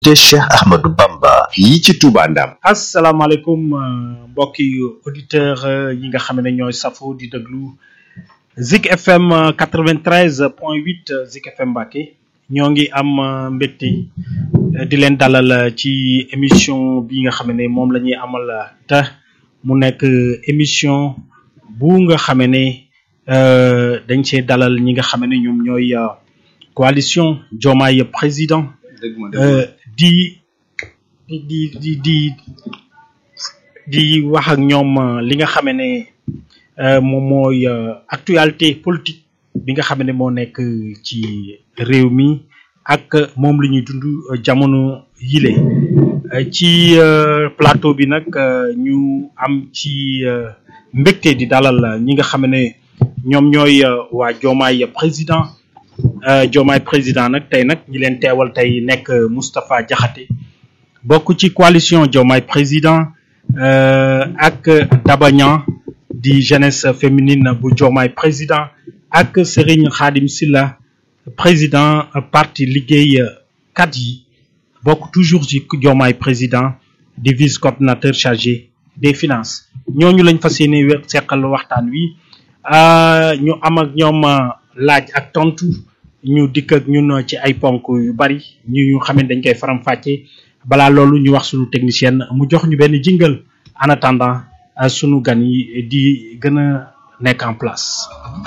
te Cheikh Ahmadou Bamba fii ci Touba Ndam asalaamaaleykum mbokki auditeur yi nga xam ne ñooy safo di déglu Zik FM 93 point 8 Zik FM Mbacké ñoo ngi am mbégte di leen dalal ci émission bi nga xam ne moom la ñuy amal te mu nekk émission bu nga xam ne dañ see dalal ñi nga xam ne ñoom ñooy coalition Diomaye président di di di di di di wax ak ñoom li nga xam ne moom mooy actualité politique bi nga xam ne moo nekk ci réew mi ak moom la ñuy dund jamono yile ci plateau bi nag ñu am ci mbégte di dalal ñi nga xam ne ñoom ñooy waa Diomaye président Diomaye président nag tey nag ñi leen teewal tey nekk Moustapha Diakhaté bokk ci coalition Diomaye président ak Daba Niang di jeunesse féminine bu Diomaye président ak Serigne Khadim Silla président parti liggéey kat yi bokk toujours ci Diomaye président di vice coordinateur chargé des finances ñooñu lañ fas yéene seqal waxtaan wi ñu am ak ñoom laaj ak tontu ñu dikk ak ñun ci ay ponk yu bari ñu ñu xam ne dañ koy faram fàcce balaa loolu ñu wax suñu technicienne mu jox ñu benn jingle en attendant sunu gan yi di gën a nekk en place.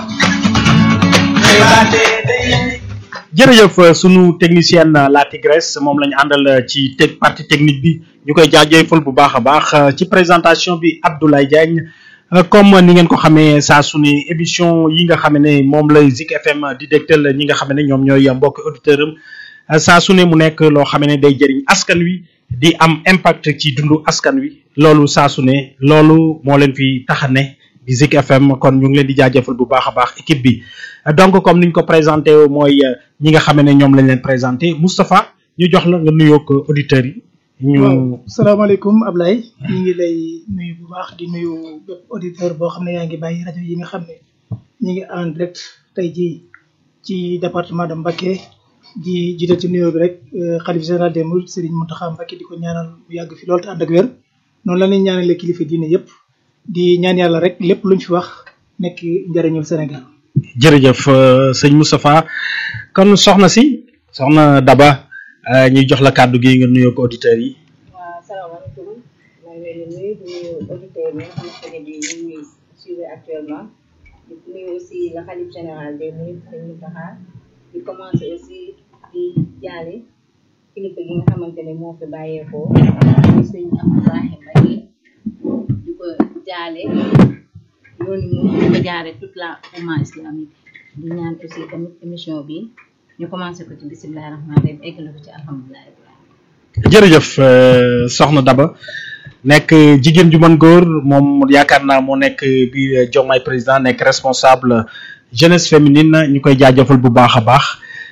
jërëjëf sunu technicienne la Tigresse moom la ñu àndal ci te partie technique bi ñu koy jaajëfal bu baax a baax ci présentation bi Abdoulaye Diagne. comme ni ngeen ko xamee saa su ne émission yi nga xam ne moom lay Zik FM di dégtal ñi nga xam ne ñoom ñooy mbokki auditeur am saa su ne mu nekk loo xam ne day jëriñ askan wi di am impact ci dundu askan wi loolu saa su ne loolu moo leen fi tax a ne di Zik FM kon ñu ngi leen di jaajëfal bu baax a baax équipe bi donc comme niñ ko présenté mooy ñi nga xam ne ñoom lañ leen présenté Moustapha ñu jox la nga nuyoog auditeurs yi. ñu waaw salaamaaleykum Ablaye ñu ngi lay nuyu bu baax di nuyu bépp auditeur boo xam ne yaa ngi bàyyi rajo yi nga xam ne ñu ngi en direct tey jii ci département de Mbacké di jiite ci nuyoo bi rek xalif général des mourides Serigne Mountakha Mbacké di ko ñaanal mu yàgg fi lool te ànd ak wér noonu la ñuy ñaanalee kilifa diine yëpp di ñaan yàlla rek lépp luñ fi wax nekk njëriñul Sénégal. jërëjëf sëñ Moustapha kon soxna si soxna Daba. ñuy jox la kàddu gi nga nuyoo ko auditeurs yi. waaw salaamaaleykum maa ngi leen di nuyu di nuyu auditeurs yi nga xamante ne bii ñu ngi ñuy suivre actuellement di nuyu aussi le khalife général des mourides sëñ Mountakha di commencer aussi di jaale kilifa gi nga xamante ne moo fi bàyyeekoo muy sëñ Abdoulaye Mbacké di ko jaale yoonu mu di ko jaare toute la umma islamique di ñaan aussi tamit émission bi. ñu commencé ko ci bisimilah rahmaani rahiim eggale ko ci alhamdulilah. jërëjëf soxna Daba nekk jigéen ju mën góor moom yaakaar naa moo nekk biir Diomaye président nekk responsable jeunesse féminine ñu koy jaajëfal bu baax a baax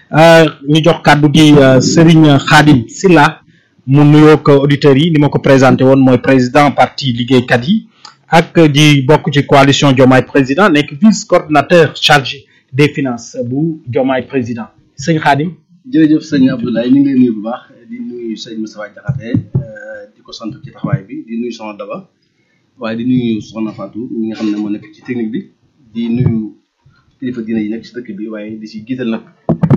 ñu jox kàddu gi Serigne Khadim Silla mu nuyoo ko auditeurs yi ni ma ko présenté woon mooy président parti liggéeykat yi ak di bokk ci coalition Diomaye président nekk vice coordinateur chargé des finances bu Diomaye président. sëñ Khadim. jërëjëf sëñ Abdoulaye ñu ngi lay nuyu bu baax di nuyu sëñ Moustapha Diakhaté di ko sant ci taxawaay bi di nuyu soxna Daba waaye di nuyu soxna Fatou ñi nga xam ne moo nekk ci technique bi di nuyu kilifa diine yi nekk ci dëkk bi waaye di si jiital nag.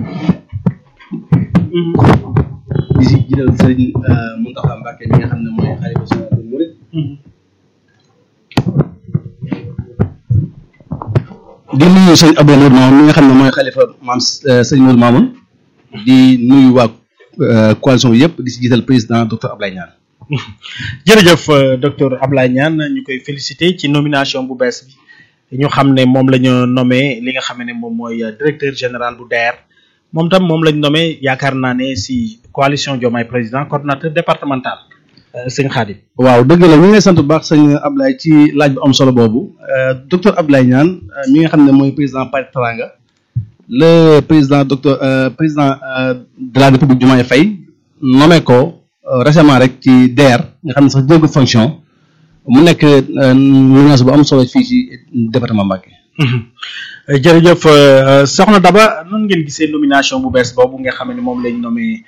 di si jiital sëñ Mountakha Mbacké mi nga xam ne mooy xalifa général des mourides. di nuyu sëñ Abdou Nour Mamoun mi nga xam ne mooy xalifa maam sëñ Nour Mamoun di nuyu waa coalition bi yëpp di si jiital président docteur Ablaye Niane. jërëjëf docteur Ablaye Niane ñu koy féliciter ci nomination bu bees bi ñu xam ne moom la ñu nommé li nga xam ne moom mooy directeur général bu DER moom tam moom la ñu nommé yaakaar naa ne si coalition Diomaye président coordonnateur départemental sëñ Khadim. waaw dëgg la ñu ngi lay sant bu baax sëñ Ablaye ci laaj bu am solo boobu docteur Ablaye Niane mi nga xam ne mooy président Parti Teranga le président docteur président de la République Diomaye Faye nommé ko récemment rek ci DER nga xam ne sax jël ko fonction mu nekk nomination bu am solo fii ci département Mbacké. jërëjëf soxna Daba noonu ngeen gisee nomination bu bees boobu nga xam ne moom lañ nommé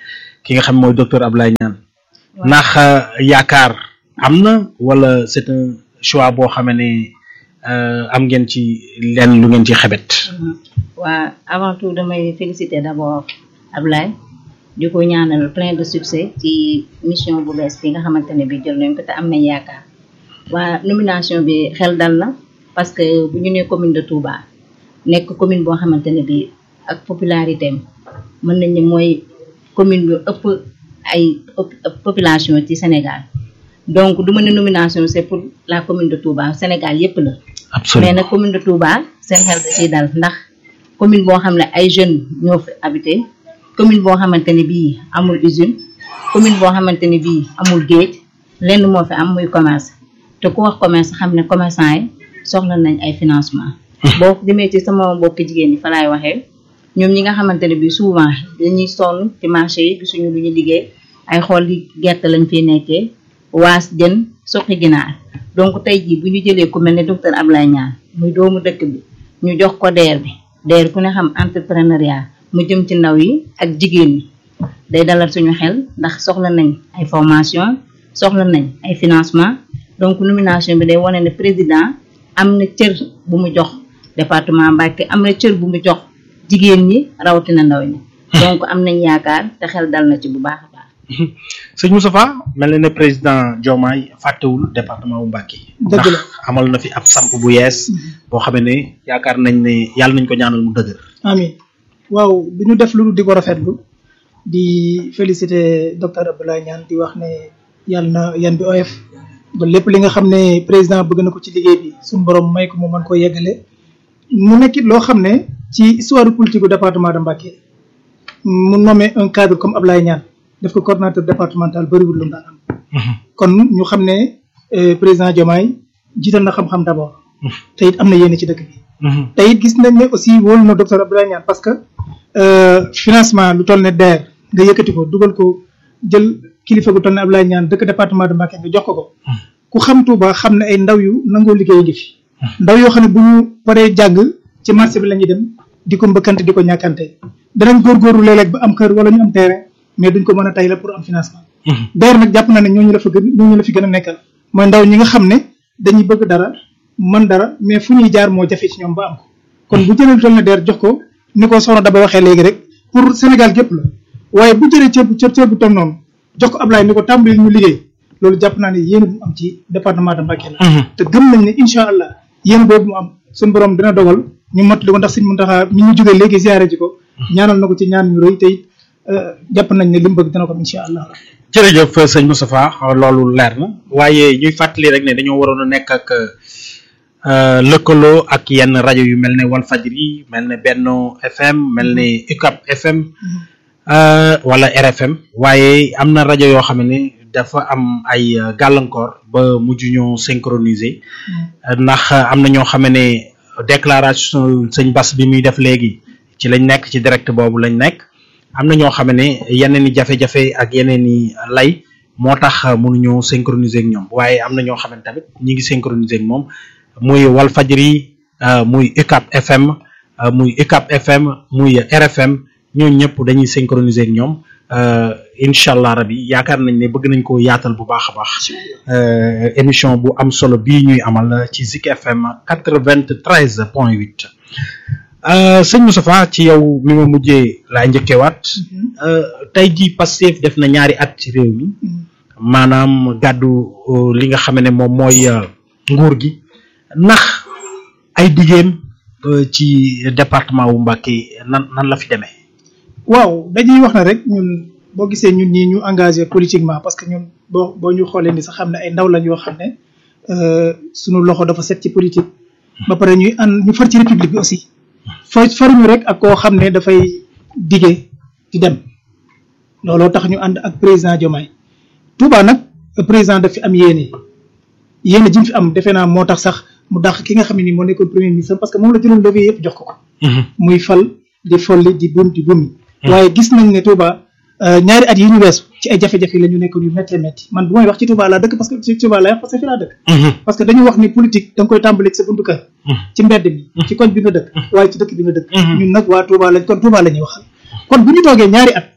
ki nga xam mooy docteur Ablaye Niane ndax euh, yaakaar am na wala c'est un choix boo xam ne euh, am ngeen ci lenn lu ngeen ci xebet waa avant tout damay féliciter d'abord Ablaye di ko ñaanal plein de succès ci mission bu bees bi nga xamante ne bi jël nañ ko te am nañ yaakaar waa nomination bi xel dal na parce que bu ñu nee commune de Touba nekk commune boo xamante ne bi ak popularité am mën nañ ne mooy commune bi ëpp ay ëpp ëpp population ci Sénégal donc du ma ne nomination c'est pour la commune de Touba Sénégal yépp la mais absolument nag commune de Touba seen xel da ciy dal ndax commune boo xam ne ay jeunes ñoo fi habité commune boo xamante ne bii amul usine commune boo xamante ne bii amul géej lenn moo fi am muy commerce te ku wax commerce xam ne commerçant yi soxla nañ ay financement boo demee ci sama mbokki jigéen ñi fa laay waxee ñoom ñi nga xamante ne bii souvent dañuy sonn ci marché yi gisuñu lu ñu liggéey ay xool li gerte lañ fiy nekkee waas jën suqi ginaar donc tey jii bu ñu jëlee ku mel ne docteur Ablaye Niane muy doomu dëkk bi ñu jox ko DER bi DER ku ne xam entrepreneuriat mu jëm ci ndaw yi ak jigéen ñi day dalal suñu xel ndax soxla nañ ay formation soxla nañ ay financement donc nomination bi day wane ne président am na cër bu mu jox département Mbacké am na cër bu mu jox jigéen ñi rawatina ndaw ñi donc am nañ yaakaar te xel dal na ci bu baax a baax sëñ Moustapha mel na ne président Diomaye fàttewul département bu Mbacké Dëgg la. ndax amal na fi ab samp bu yees boo xam ne yaakaar nañ ne yàlla nañ ko ñaanal mu dëgër amin waaw du ñu def lu di ko rafetlu di féliciter docteur Abdoulaye Niane di wax ne yàlla na yan bi oyof ba lépp li nga xam ne président bëgg na ko ci liggéey bi suñu borom may ko mu mën koo yeggale mu nekkit loo xam ne ci histoire politique du département de Mbacké mu nommé un cadre comme Abdoulaye Niane def ko coordonnateur départemental bëriwul lu mu daan am kon ñu xam ne euh, président Diomaye jiital na xam-xam d'abord te it am na yéene ci dëkk bi te it gis nañ ne aussi wóolu na docteur Abdoulaye Niane parce que euh, financement lu toll ne DER nga yëkkati ko dugal ko jël kilifa gu toll ne Abdoulaye Niane dëkk département de Mbacké nga jox ko ko ku xam Touba xam ne ay ndaw yu nangoo liggéey ngi fi ndaw yoo xam ne bu ñu paree jàng ci marché bi la ñuy dem di ko mbëkkante di ko ñàkkante danañ góorgóorlu léeg-léeg ba am kër wala ñu am terrain mais duñ ko mën a tay la pour am financement DER nag jàpp na ne ñooñu la fa gën ñooñu la fi gën a nekkal mooy ndaw ñi nga xam ne dañuy bëgg dara mën dara mais fu ñuy jaar moo jafe ci ñoom ba am ko kon bu jëlee lu toll ne DER jox ko ni ko soxna Daba waxee léegi rek pour Sénégal gépp la waaye bu jëlee ceeb ceeb ceeb bu toll noonu jox ko Ablaye ni ko tàmbali ñu liggéey loolu jàpp naa ne yéen bu mu am ci département de Mbacké la te gëm nañ ne incha allah yéen boobu mu am suñu borom dina dogal ñu mottali ko ndax suñ Muntaxa mi ñu jógee léegi ziare ji ko ñaanal na ko ci ñaan ñu rëy te it euh, jàpp nañ ne li mu bëgg dina ko am incha allah jërëjëf sëñ Moustapha loolu leer na waaye ñuy fàttali rek ne dañoo waroon a nekk ak euh, lëkkaloo ak yenn rajo yu mel ne Walfadjri mel ne Benno FM mel ne UCAP FM euh, wala RFM waaye am na rajo yoo xam ne dafa am ay euh, gàllankoor ba mujj ñoo synchroniser ndax am na ñoo xam ne déclaration sëñ Bass bi muy def léegi ci lañ nekk ci direct boobu lañ nekk am na ñoo xam ne yeneen i jafe-jafe ak yeneen i lay moo tax mënuñoo synchroniser ak ñoom waaye am na ñoo xam ne tamit ñi ngi synchroniser ak moom muy Walfadjri euh, muy UCAP FM euh, muy UCAP FM muy RFM ñooñu ñëpp dañuy synchroniser ak ñoom euh, incha allah rabi yaakaar nañ ne bëgg nañ ko yaatal bu baax a baax euh, émission bu am solo bii ñuy amal ci Zik FM quatre-vingt-treize point huit Euh, sëñ Moustapha ci yow mi ma mujjee laa njëkkewaat euh, tey jii Pastef def na ñaari at ci réew mi maanaam gàddu euh, li nga xam ne moom mooy euh, nguur gi ndax ay diggéem euh, ci département wu Mbacké nan nan la fi demee. waaw dañuy wax ne rek ñun boo gisee ñun ñii ñu engagé politiquement parce que ñun boo boo ñu xoolee ni sax xam ne ay ndaw lañ yoo xam ne euh, sunu loxo dafa set ci politique ba pare ñuy ànd ñu far ci république bi aussi fa faruñu rek ak koo xam ne dafay dige di dem looloo tax ñu ànd ak président Diomaye Touba nag président daf fi am yéene yéene ji mu fi am defe naa moo tax sax mu dàq ki nga xam ne nii moo nekkoon premier ministre parce que moom la jëloon levier yëpp jox ko ko muy fal di folli di bum di bumi waaye gis nañ ne Touba euh, ñaari at yi ñu weesu ci ay jafe-jafe la ñu nekkoon yu méttee métti man bu may wax ci Touba laa dëkk parce que ci Touba laa wax parce que fi laa dëkk parce que dañu wax ni politique da nga koy tàmbali ci sa buntu kër ci mbedd mi ci koñ bi nga dëkk waaye ci dëkk bi nga dëkk ñun nag waa Touba lañ kon Touba la ñuy waxal kon bu ñu toogee ñaari at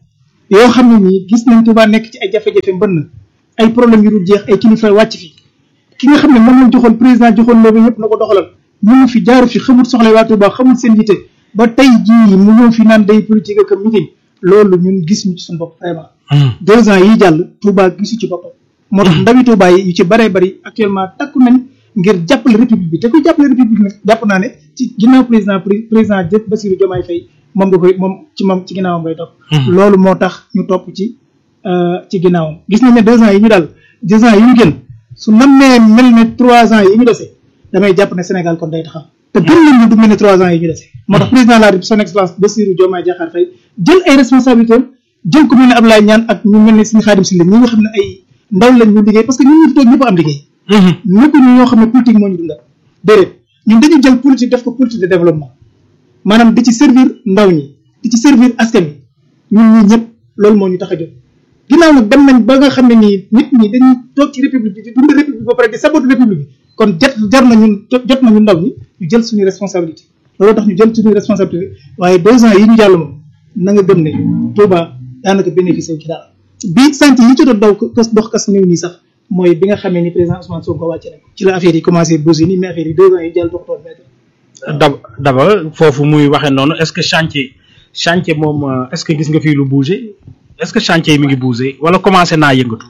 yoo xam ne nii gis nañ Touba nekk ci ay jafe-jafe mbënn ay problème yu dul jeex ay kilifa wàcc fi ki nga xam ne moom lañ joxoon président joxoon loolu yëpp na ko doxalal ñu ngi fi jaaru fi xamul soxla waa Touba xamul seen yite ba tey jii mu ñëw fi naan day politique ak meeting loolu ñun gis ñu ci suñu bopp vraiment deux ans yi jàll Touba gisu ci boppam moo tax ndawi Touba yi yu ci bëree bëri actuellement takku nañ ngir jàppale république bi te ku jàppale république nag jàpp naa ne ci ginnaaw président président jëpp Bassirou Diomaye Faye moom nga koy moom ci moom ci ginnaawam ngay topp loolu moo tax ñu topp ci ci ginnaawam gis nañ ne deux ans yi ñu daal deux ans yi ñu gën su nammee mel ne trois ans yi ñu dese damay jàpp ne Sénégal kon day taxaw te gën nañ ñu du mel ne trois ans yi ñu dese moo tax président de la République son excellence Bassirou Diomaye Diakhar Faye jël ay responsabilités jël ko mel ne Abdoulaye Niane ak ñu mel ne suñu Khadim Sylla ñi nga xam ne ay ndaw lañ ñu liggéey parce que ñun ñu fi toog ñëpp am liggéey nekku ñu ñoo xam ne politique moo ñu dundal déedéet ñun dañu jël politique def ko politique de développement maanaam di ci servir ndaw ñi di ci servir askan wi ñun ñi ñëpp loolu moo ñu tax a jóg ginnaaw nag dem nañ ba nga xam ne nii nit ñi dañuy toog ci république bi di dund république ba pare di sabote république bi kon jot jar na ñun jot nañu ndaw ñi ñu jël suñu responsabilité loolu tax ñu jël suñu responsabilité waaye deux ans yi ñu jàll moom na nga gëm ne Touba daanaka bénéficié wu ci daal bi sant yi ci doon daw kas dox kas néew nii sax mooy bi nga xamee ni président Ousmane Sonko wàcce na ci la affaire yi commencé bouger nii mais affaire yi deux ans yi jàll doxtoon mètre dab daba foofu muy waxee noonu est-ce que chantier chantier moom est-ce que gis nga fii lu bouger est-ce que chantier yi mi ngi bouger wala commencé naa yëngatu.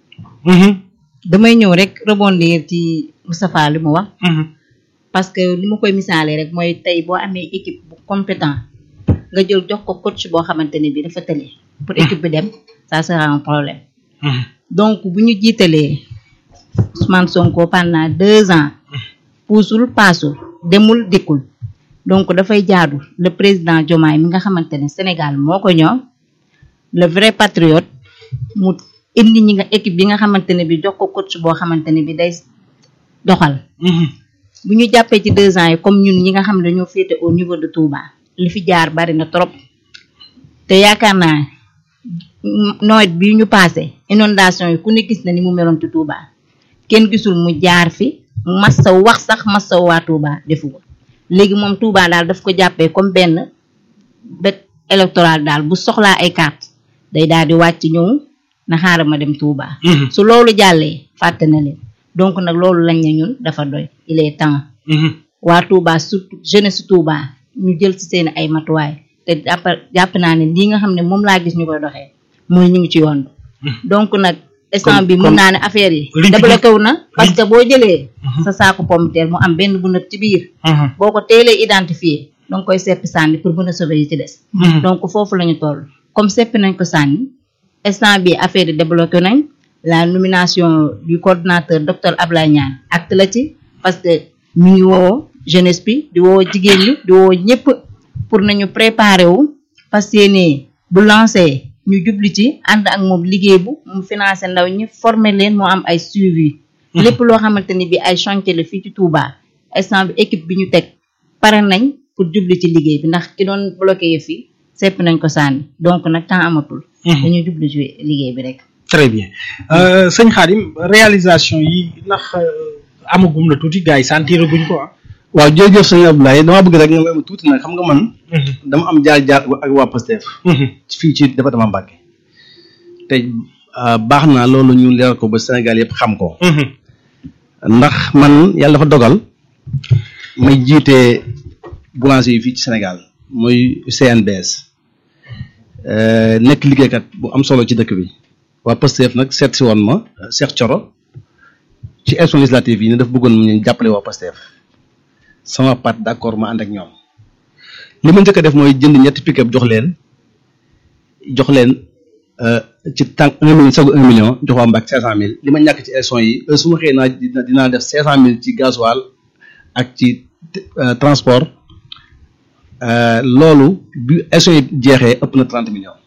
damay ñëw rek rebondir ci Moustapha li mu wax. parce que li ma koy misaalee rek mooy tey boo amee équipe bu compétent nga jël jox ko coach boo xamante ne bii dafa tële pour équipe bi dem ça sera un problème. donc bu ñu jiitalee Ousmane Sonko pendant deux ans puusul paasul demul dikkul donc dafay jaadu le président Diomaye mi nga xamante ne Sénégal moo ko ñoom le vrai patriote mu indi ñi nga équipe bi nga xamante ne bi jox ko coach boo xamante ne bi day doxal bu ñu jàppee ci deux ans yi comme ñun ñi nga xam ne dañoo féete au niveau de Touba li fi jaar bari na trop te yaakaar naa nawet bi ñu passé inondation yi ku ne gis na ni mu meloon ci Touba kenn gisul mu jaar fi massa wax sax massa waa Touba defu ko léegi moom Touba daal daf ko jàppee comme benn bet électoral daal bu soxlaa ay carte day daal di wàcc ñëw na xaaral ma dem Touba su loolu jàllee fàtte na leen donc nag loolu lañ ne ñun dafa doy il est temps waa Touba surtout jeunesse Touba ñu jël ci seen ay matuwaay te jàpp jàpp naa ne lii nga xam ne moom laa gis ñu koy doxee mooy ñu ngi ci yoon donc nag instant bi mun naa ne affaire yi débloqué wu na parce que boo jëlee sa saako pomme de terre mu am benn bu nëb ci biir boo ko teelee identifié danga koy seppi sànni pour mën a sauver yi ci des donc foofu la ñu toll comme seppi nañ ko sànni instant bi affaire yi débloqué nañ la nomination du coordinateur docteur Ablaye Niane acte la ci parce que ñu ngi woo jeunesse bi di woo jigéen ñi di woo ñëpp pour nañu préparer wu parce que ne bu lancé ñu jubli ci ànd ak moom liggéey bu mu financé ndaw ñi former leen moo am ay suivi lépp loo xamante ni bi ay chantier la fii ci Touba instant bi équipe bi ñu teg pare nañ pour jubli ci liggéey bi ndax ki doon bloqué yi fii sepp nañ ko sànni donc nag temps amatul dañuy jubli ci liggéey bi rek très bien sëñ Khadim réalisation yi ndax amagum na tuuti gars yi sentir guñ ko ah. waaw jërëjëf sëñ Abdoulaye damaa bëgg rek nga may ma tuuti nag xam nga man. dama am jaar jaar ak waa Pastef. fii ci département Mbacké. te baax na loolu ñu leeral ko ba Sénégal yëpp xam ko. ndax man yàlla dafa dogal may jiite boulanger yi fii ci Sénégal muy CNBS. nekk liggéeykat bu am solo ci dëkk bi. waa Pastef nag seet si woon ma Cheikh Thioro ci élection législative yi ne daf bëggoon ñu jàppale waa Pastef. sama part d'accord ma ànd ak ñoom li ma njëkk a def mooy jënd ñetti pick-up jox leen jox leen ci tànk un million sagu un million jox waa Mbàkke cinq cent mille li ma ñàkk ci élection yi su ma xëyee naa dinaa def cinq cent mille ci gasoil ak ci transport loolu bi élection yi jeexee ëpp na trente millions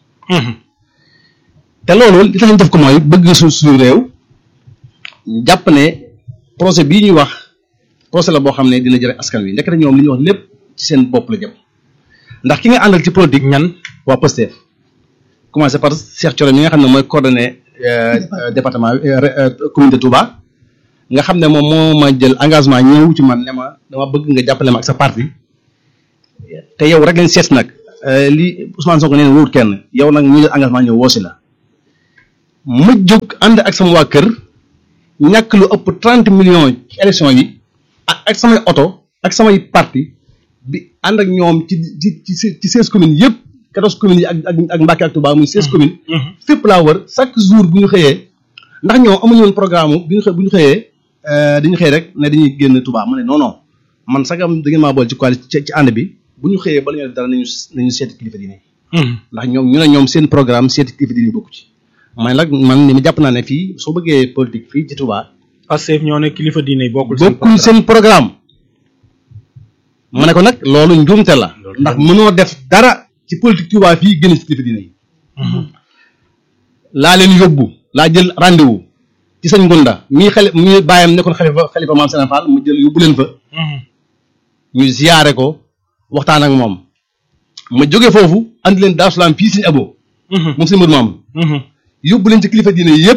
te loolu li tax ñu def ko mooy bëgg suñ suñu réew jàpp ne projet bii ñuy wax procès la boo xam ne dina jëriñ askan wi ndekete ñoom li ñuy wax lépp ci seen bopp la jëm ndax ki nga àndal ci politique ñan waa Pastef commencé par Cheikh Thioro mi nga xam ne mooy coordonné département commune de Touba nga xam ne moom moo ma jël engagement ñëw ci man ne ma dama bëgg nga jàppale ma ak sa parti te yow rek lañ seet nag li Ousmane Sonko nee na wóorut kenn yow nag ñu jël engagement ñëw woosi la ma jóg ànd ak sama waa kër ñàkk lu ëpp trente millions ci élection yi ak ak samay oto ak samay parti bi ànd ak ñoom ci ci ci ci seize communes yëpp quatorze communes yi ak ak ak Mbacké ak Touba muy seize communes fépp laa wër chaque jour bu ñu xëyee ndax ñoom amuñu woon programme bu ñu xë bu ñu xëyee dañu xëy rek ne dañuy génn Touba ma ne non non man sagam da ngeen maa boole ci coalition ci ci ànd bi bu ñu xëyee bala ñu def dara nañu nañu seeti kilifa diine ndax ñoom ñu ne ñoom seen programme seeti kilifa diine bokku ci man nag man ni ma jàpp naa ne fii soo bëggee politique fii ci Touba Pastef ñoo ne kilifa diine yi bokkul bokkul seen programme ma ne ko nag loolu njuumte la ndax mënoo def dara ci politique Touba fii génn ci kilifa diine yi laa leen yóbbu laa jël rendez-vous ci sëñ Ngunda mii xale mii bàyyam nekkoon xalifa xalifa maam Sena Fall mu jël yóbbu leen fa ñu ziyaare ko waxtaan ak moom ma jóge foofu andi leen Daaru Salaam fii sëñ Abo moom sëñ Modou Maam yóbbu leen ci kilifa diine yëpp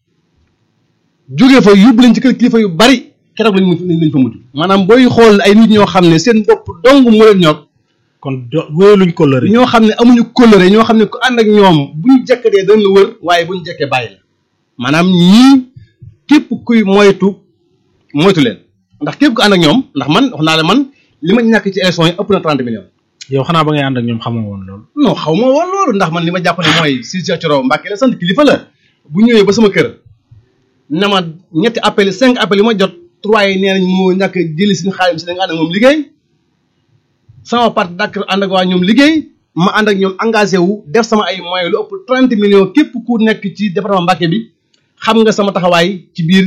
jóge fa yóbbu leen ci kër kilifa yu bari keroog lañ mu lañ fa mujj maanaam booy xool ay nit ñoo xam ne seen bopp dong moo leen ñor kon wóoluñ ko lëre ñoo xam ne amuñu kóllëre ñoo xam ne ku ànd ak ñoom bu ñu jekkatee dañ la wër waaye bu ñu jekkee bàyyi la maanaam ñii képp kuy moytu moytu leen ndax képp ku ànd ak ñoom ndax man wax naa la man li ma ñàkk ci élection yi ëpp na trente millions yow xanaa ba ngay ànd ak ñoom xamoo woon loolu non xaw ma woon loolu ndax man li ma jàpp ne mooy si Cheikh Thioro Mbacké la sant kilifa la bu ñëwee ba sama kër na ma ñetti appel cinq appel yi ma jot trois yi nee nañ moo ñàkk jëli suñu xaalis si da nga ànd ak moom liggéey sama parti dakk ànd ak waa ñoom liggéey ma ànd ak ñoom engagé wu def sama ay moyens lu ëpp trente millions képp ku nekk ci département Mbacké bi xam nga sama taxawaay ci biir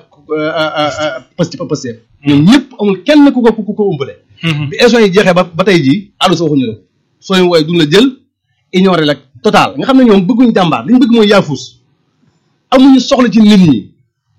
Pastef Pastef ñoom ñëpp amul kenn ku ko ku ko umbale bi élection yi jeexee ba ba tey jii àllu sa waxuñu la soo leen wooye duñ la jël ignoré la total nga xam ne ñoom bëgguñ jàmbaar li ñu bëgg mooy yaafus amuñu soxla ci nit ñi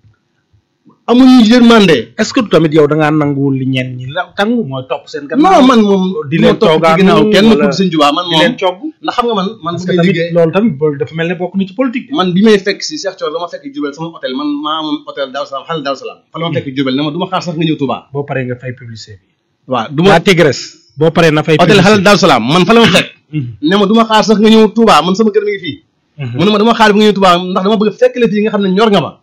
amuñu yërmande est-ce que tamit yow da ngaa nanguwul li ñenn ñi la tàngu mooy topp seen gannaaw non man moom di leen topp ci toogaanu ginnaaw kenn wala ku sëñ Tuubaa man di moom leen cogg ndax xam nga man man parce bu que may tamit liggéey loolu tamit boobu dafa mel ne bokk ni ci politique man bi may fekk si Cheikh Thioro dama fekk Diourbel sama hôtel man maa moom hôtel Daaru Salaam xale Daaru Salaam fa la ma fekk Diourbel ne ma du ma xaar sax nga ñëw Touba boo paree nga fay publicité bi waaw du ma waa Tigres boo paree na fay hôtel xale Daaru Salaam man fa la ma fekk Mhm. ne ma du ma xaar sax nga ñëw Touba man sama kër mi ngi fii Mhm. mu ne ma dama xaar bi nga ñëw Touba ndax dama bëgg fekk la fii nga xam ne ñor nga ma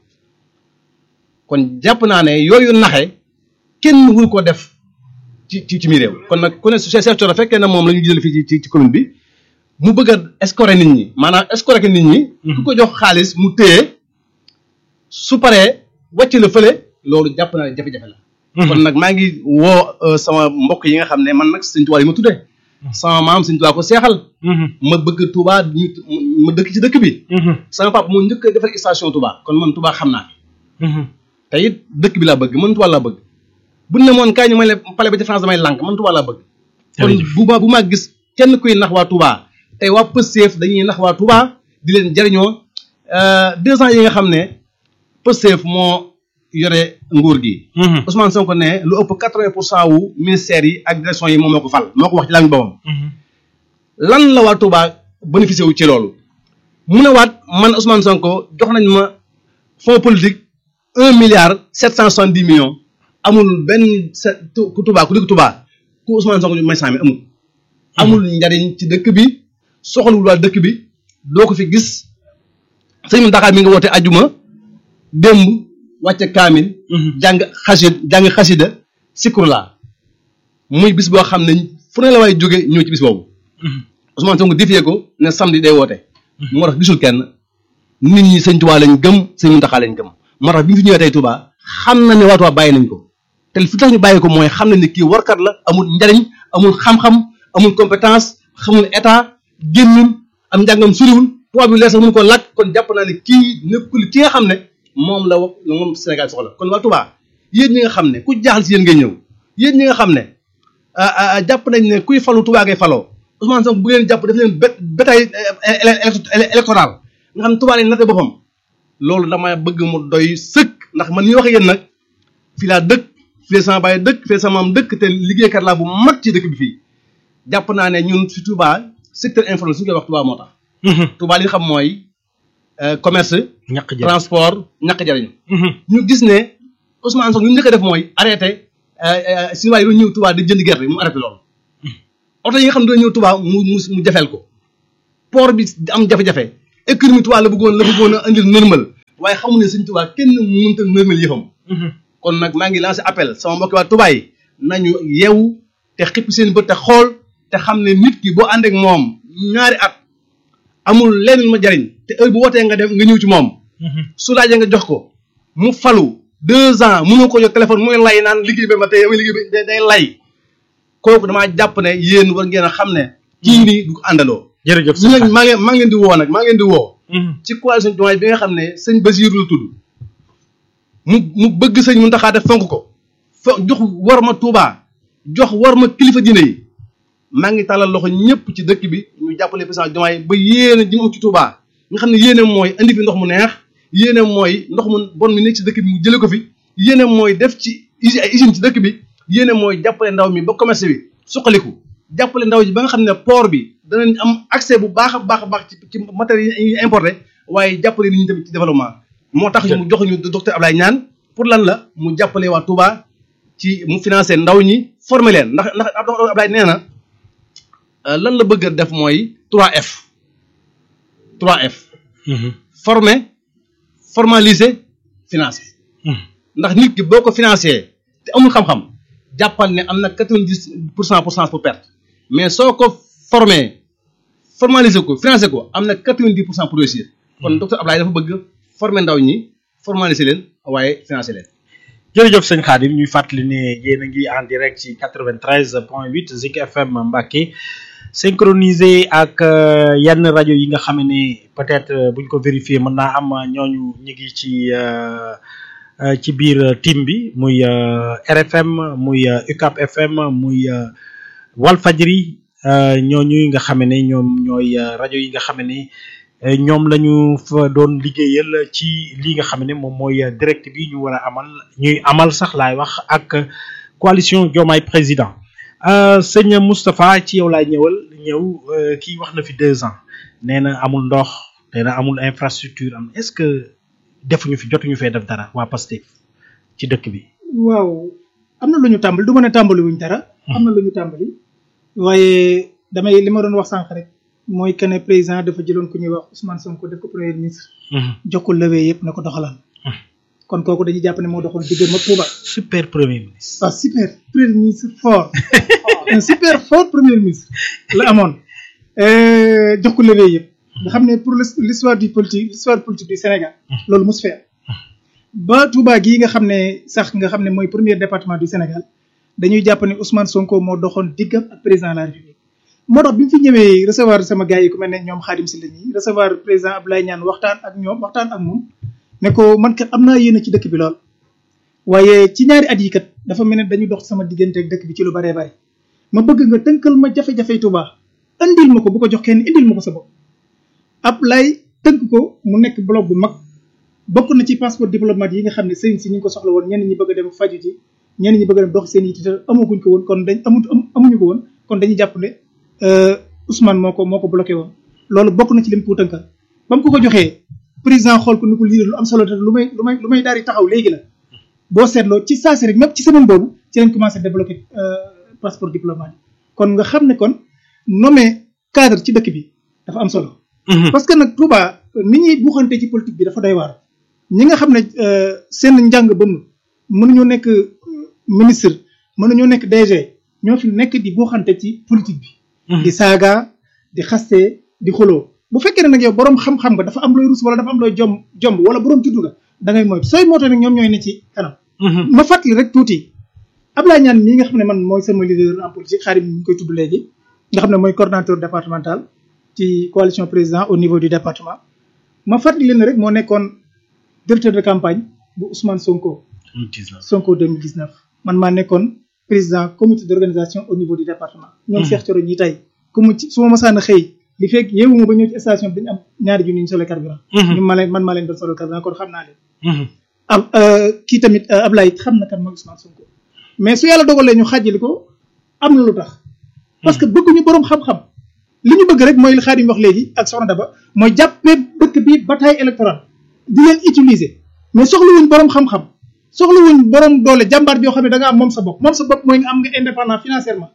kon jàpp naa ne yooyu naxe kenn wul ko def ci ci ci mi réew kon nag ku ne Cheikh Cheikh Thioro fekkee na moom la ñu jël fii ci ci ci commune bi mu bëgg a escorer nit ñi maanaam escorer nit ñi ku ko jox xaalis mu téye su paree wàcc la fële loolu jàpp naa ne jafe-jafe la kon nag maa ngi woo euh, sama mbokk yi nga xam ne man nag sëñ Tuubaa yi ma tuddee sama maam sëñ Tuubaa ko seexal Mhm. ma bëgg Touba ñu ma dëkk ci dëkk bi Mhm. sama papa moo njëkk a defar station Touba kon man Touba xam naa Mhm. te it dëkk bi laa bëgg man Touba laa bëgg bu ne moon kaay ñu may le pale ba ci France damay lànk man Touba laa bëgg kon Jërëjëf. bu ma bu ma gis kenn kuy nax waa Touba tey waa Pastef dañuy nax waa Touba di leen jariñoo euh, deux ans yi nga xam ne Pastef moo yore nguur gi Mhm. Ousmane Sonko ne lu ëpp quatre-vingt pour cent wu ministères yi ak direction yi moom moo ko fal moo ko wax ci laa ngi boppam Mhm. lan la waa Touba bénéficié wu ci loolu mu ne waat man Ousmane Sonko jox nañ ma fonds politique un milliard sept cent soixante dix millions amul benn sa tu- ku Touba ku dëkk Touba ku Ousmane Sonko may sàmmi amul. amul njariñ ci dëkk bi soxlawul waa dëkk bi doo ko fi gis sëñ Mountakha mi nga woote ajuma démb wàcce kaamil. jàng xasid jàng xasida sikurla muy bis boo xam ne fu ne la waay jóge ñëw ci bis boobu. Ousmane Sonko defee ko ne samedi day woote. moo tax gisul kenn nit ñi sëñ Tuubaa lañ gëm sëñ Muntaxaa lañ gëm moo tax bi ñu fi ñëwee tey Tuubaa xam na ne waa Tuubaa bàyyi nañ ko te fi tax ñu bàyyi ko mooy xam na ne kii warkat la amul njariñ amul xam-xam amul compétence xamul état génnul am njàngam suriwul tubaab bi leer sax mënu ko làkk kon jàpp naa ne kii nekkul ki nga xam ne moom la wax moom Sénégal soxla kon waa Tuubaa yéen ñi nga xam ne ku jaaxal si yéen ngay ñëw yéen ñi nga xam ne ah, ah, jàpp nañ ne kuy falu Tuubaa ngay faloo Ousmane Sonko bu ngeen jàpp daf leen bé bétail électoral nga xam ne Tuubaa lañ natte boppam loolu dama bëgg mu doy sëkk ndax man ñuy wax ak yéen nag fii laa dëkk fii la sama baay dëkk fii la sama maam dëkk te liggéeykat laa bu mat ci dëkk bi fii jàpp naa ne ñun si Touba secteur informel suñu koy wax Touba moo tax Touba li nga xam mooy euh, commerce ñàkk jël transport ñàkk jariñu ñu gis ne Ousmane Sonko ñu njëkk a def mooy arrêté si waay yi ñëw Touba di jënd gerte mu arrêté loolu oto yi nga xam ne dañoo ñëw Touba mu mu mu jafeel ko port bi am jafe-jafe économie Touba la bëggoon la bëggoon a indil normal waaye xamu ne sëñ Touba kenn mënut a normal yëfam kon nag maa ngi lancé appel sama mbokki waa Touba yi nañu yeewu te xippi seen bët te xool te xam ne nit ki boo ànd ak moom ñaari at amul lenn ma jariñ te heure bu wootee nga dem nga ñëw ci moom su laajee nga jox ko mu falu deux ans mënoo ko jox téléphone muy lay naan liggéey bi ma tey liggéey bi day day lay kooku damaa jàpp ne yéen war ngeen a xam ne kii nii du ko àndaloo jërëjëf ñu nag maa ngi maa ngi leen di woo nag maa ngi leen di woo ci coalition Diomaye bi nga xam ne sëñ Basiiru la tudd mu mu bëgg sëñ Muntaxa def fonk ko fo jox war ma Tuubaa jox war ma kilifa diine yi maa ngi tàllal loxo ñëpp ci dëkk bi ñu jàppale président Diomaye ba yéene ji mu am ci Tuubaa nga xam ne yéene mooy indi fi ndox mu neex yéene mooy ndox mu bon mi nekk ci dëkk bi mu jële ko fi yéene mooy def ci usi ay usine ci dëkk bi yéene mooy jàppale ndaw mi ba commerce bi suqaliku jàppale ndaw ji ba nga xam ne port bi danañ am accès bu baax a baax a baax ci ci matériel yi importé waaye jàppale nit ñi tamit ci développement moo tax mu jox ñu docteur Ablaye Niane pour lan la mu jàppale waa Touba ci mu financé ndaw ñi former leen ndax ndax docteur Ablaye nee na lan la bëgg a def mooy 3F 3F former formaliser financer ndax nit ki boo ko financé te amul xam-xam jàppal ne am na quatre-vingt-dix pour cent pour cent pour perte mais soo ko formé formaliser ko financé ko am na quatre-vingt-dix pour cent pour réussir kon docteur Ablaye dafa bëgg former ndaw ñi formaliser leen waaye financer leen jërëjëf sëñ Khadim ñuy fàttali ne yéen a ngi en direct ci 93 point 8 Zik FM Mbacké synchronisé ak yenn rajo yi nga xam ne peut-être buñ ko vérifier mën naa am ñooñu ñu ngi ci ci biir team bi muy RFM muy UCAP FM muy Walfadjri ñooñu nga xam ne ñoom ñooy rajo yi nga xam ne ñoom la ñu fa doon liggéeyal ci li nga xam ne moom mooy direct bi ñu war a amal ñuy amal sax laay wax ak coalition Diomaye président sëñ Moustapha ci yow laay ñëwal ñëw kii wax na fi deux ans nee na amul ndox nee na amul infrastructure am est-ce que defuñu fi jotuñu fee def dara waa Pastef ci dëkk bi. waaw am na lu ñu tàmbali du ma ne tàmbali wuñ dara. am na lu ñu tàmbali. waaye damay li ma doon wax sànq rek mooy que ne président dafa jëloon ku ñuy wax Ousmane Sonko def ko premier ministre. jox ko levée yëpp na ko doxalal. kon kooku dañuy jàpp ne moo doxoon diggante ma Touba. super premier ministre. waaw super premier ministre fort un super fort premier ministre la amoon jox ko levée yëpp. nga xam ne pour l'histoire du politique l'histoire politique du Sénégal. loolu mos fee ba Touba gii nga xam ne sax nga xam ne mooy premier département du Sénégal dañuy jàpp ne Ousmane Sonko moo doxoon diggam ak président de la République. moo tax bi mu fi ñëwee recevoir sama gars yi ku mel ne ñoom Khadim Sylla ñi recevoir président Abdoulaye Niane waxtaan ak ñoom waxtaan ak moom ne ko man kat am naa yéene ci dëkk bi lool. waaye ci ñaari at yi kat dafa mel ne dañu dox sama diggante ak dëkk bi ci lu baree bari ma bëgg nga tënkal ma jafe-jafe Touba indil ma ko bu ko jox kenn indil ma ko sa bopp. Ablaye tënk ko mu nekk bloc bu mag bokk na ci passeport diplomate yi nga xam ne sëriñ si ñu ngi ko soxla woon ñenn ñi bëgg a dem faju ji ñenn ñi bëgg a dem dox seen yitte te amaguñ ko woon kon dañ amut amuñu ko woon kon dañuy jàpp ne Ousmane moo ko moo ko bloqué woon loolu bokk na ci lim ko tënkal ba mu ko ko joxee président xool ko ni ko lii lu am solo te lu may lu may lu may daal di taxaw léegi la boo seetloo ci saa si rek même ci semaine boobu ci lañ commencé débloqué passeport diplomate kon nga xam ne kon nommé cadre ci dëkk bi dafa am solo. parce que nag Touba ni ñuy buuxante ci politique bi dafa doy waar ñi nga xam ne seen njàng ba mu mënuñoo nekk ministre mënuñoo nekk DG ñoo fi nekk di buuxante ci politique bi. di saaga di xaste di xuloo bu fekkee ne nag yow borom xam-xam nga dafa am looy rus wala dafa am looy jom jomb wala borom juddu nga da ngay moytu sooy mootoo nag ñoom ñooy ne ci kanam. ma fàttali rek tuuti Ablaye Niane mii nga xam ne man mooy sama leader en politique xaarim ñu koy tudd léegi nga xam ne mooy coordonnateur départemental ci coalition président au niveau du département ma fàttali leen rek moo nekkoon directeur de campagne bu Ousmane Sonko. 2019 Sonko 2019 man maa nekkoon président comité d'organisation au niveau du département. ñoom Cheikh Thioro ñi tey ku mu ci su ma masaan a xëy li fekk yeewu ma ba ñëw ci station bi dañu am ñaari junni ñu solo carburant. ñu ma leen man maa leen doon solo carburant kon xam naa leen. am kii tamit Ablaye xam na kan mooy Ousmane Sonko mais su yàlla dogalee ñu xàjjali ko am na lu tax. parce que bëgguñu borom xam-xam. li ñu bëgg rek mooy li Xaadim wax léegi ak Soxna Daba mooy jàppee dëkk bi bataille électorale di leen utiliser mais soxlawuñ borom xam-xam soxlawuñ borom doole jàmbaar joo xam ne da nga am moom sa bopp moom sa bopp mooy nga am nga indépendant financièrement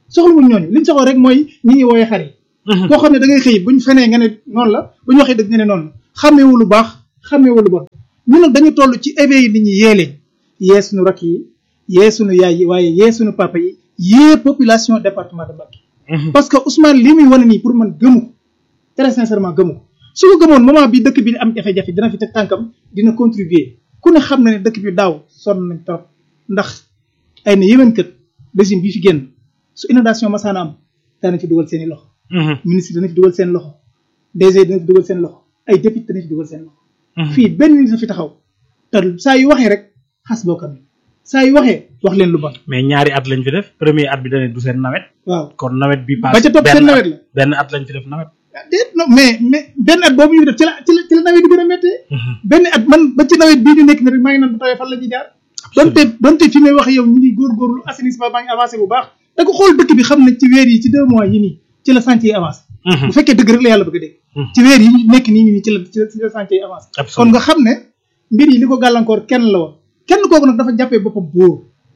soxlawuñ ñooñu liñ soxla rek mooy ñi ñuy wooyee xar yi koo xam ne da ngay xëy buñ fenee nga ne noonu la bu ñu waxee dëgg nga ne noonu la xàmmeewu lu baax xàmmeewu lu bon ñun nag dañu toll ci éveil nit ñi yee leen yee suñu rakk yi yee suñu yaay yi waaye yee suñu papa yi yee population département de Mbacké parce que Ousmane li muy wane nii pour man gëmu ko très sincèrement gëmu ko su ko gëmoon moment bi dëkk bi am jafe-jafe dina fi teg tànkam dina contribuer ku ne xam na ne dëkk bi daaw sonn nañ trop ndax ay na yéwén kët régime bi fi génn su inondation masaana am dana fi dugal seen i loxo ministre dana fi dugal seen loxo DG dana fi dugal seen loxo ay député dana fi dugal seen loxo fii benn nit fi taxaw te saa yu waxee rek xas bokkam saa yu waxee wax leen lu bon mais ñaari at lañ fi def premier at bi dane du seen nawet waaw kon nawet bi ba ca topp seen nawet la benn at lañ fi def nawet déet non mais mais benn at boobu ñu def ci la ci la ci la nawet bi gën a méttee benn at man ba ci nawet bii ñu nekk ni rek maa ngi naan bu tawee fan la ñuy jaar donte donte fi may wax yow ñu ngi góorgóorlu assainissement baa ngi avancé bu baax da ko xool dëkk bi xam ne ci weer yi ci deux mois yi nii ci la chantier yi avancé bu fekkee dëgg rek la yàlla bëgg a dégg ci weer yi nekk nii nii ci la ci la chantier yi avancé kon nga xam ne mbir yi li ko gàllankoor kenn la woon kenn kooku nag dafa jàppee boppam buur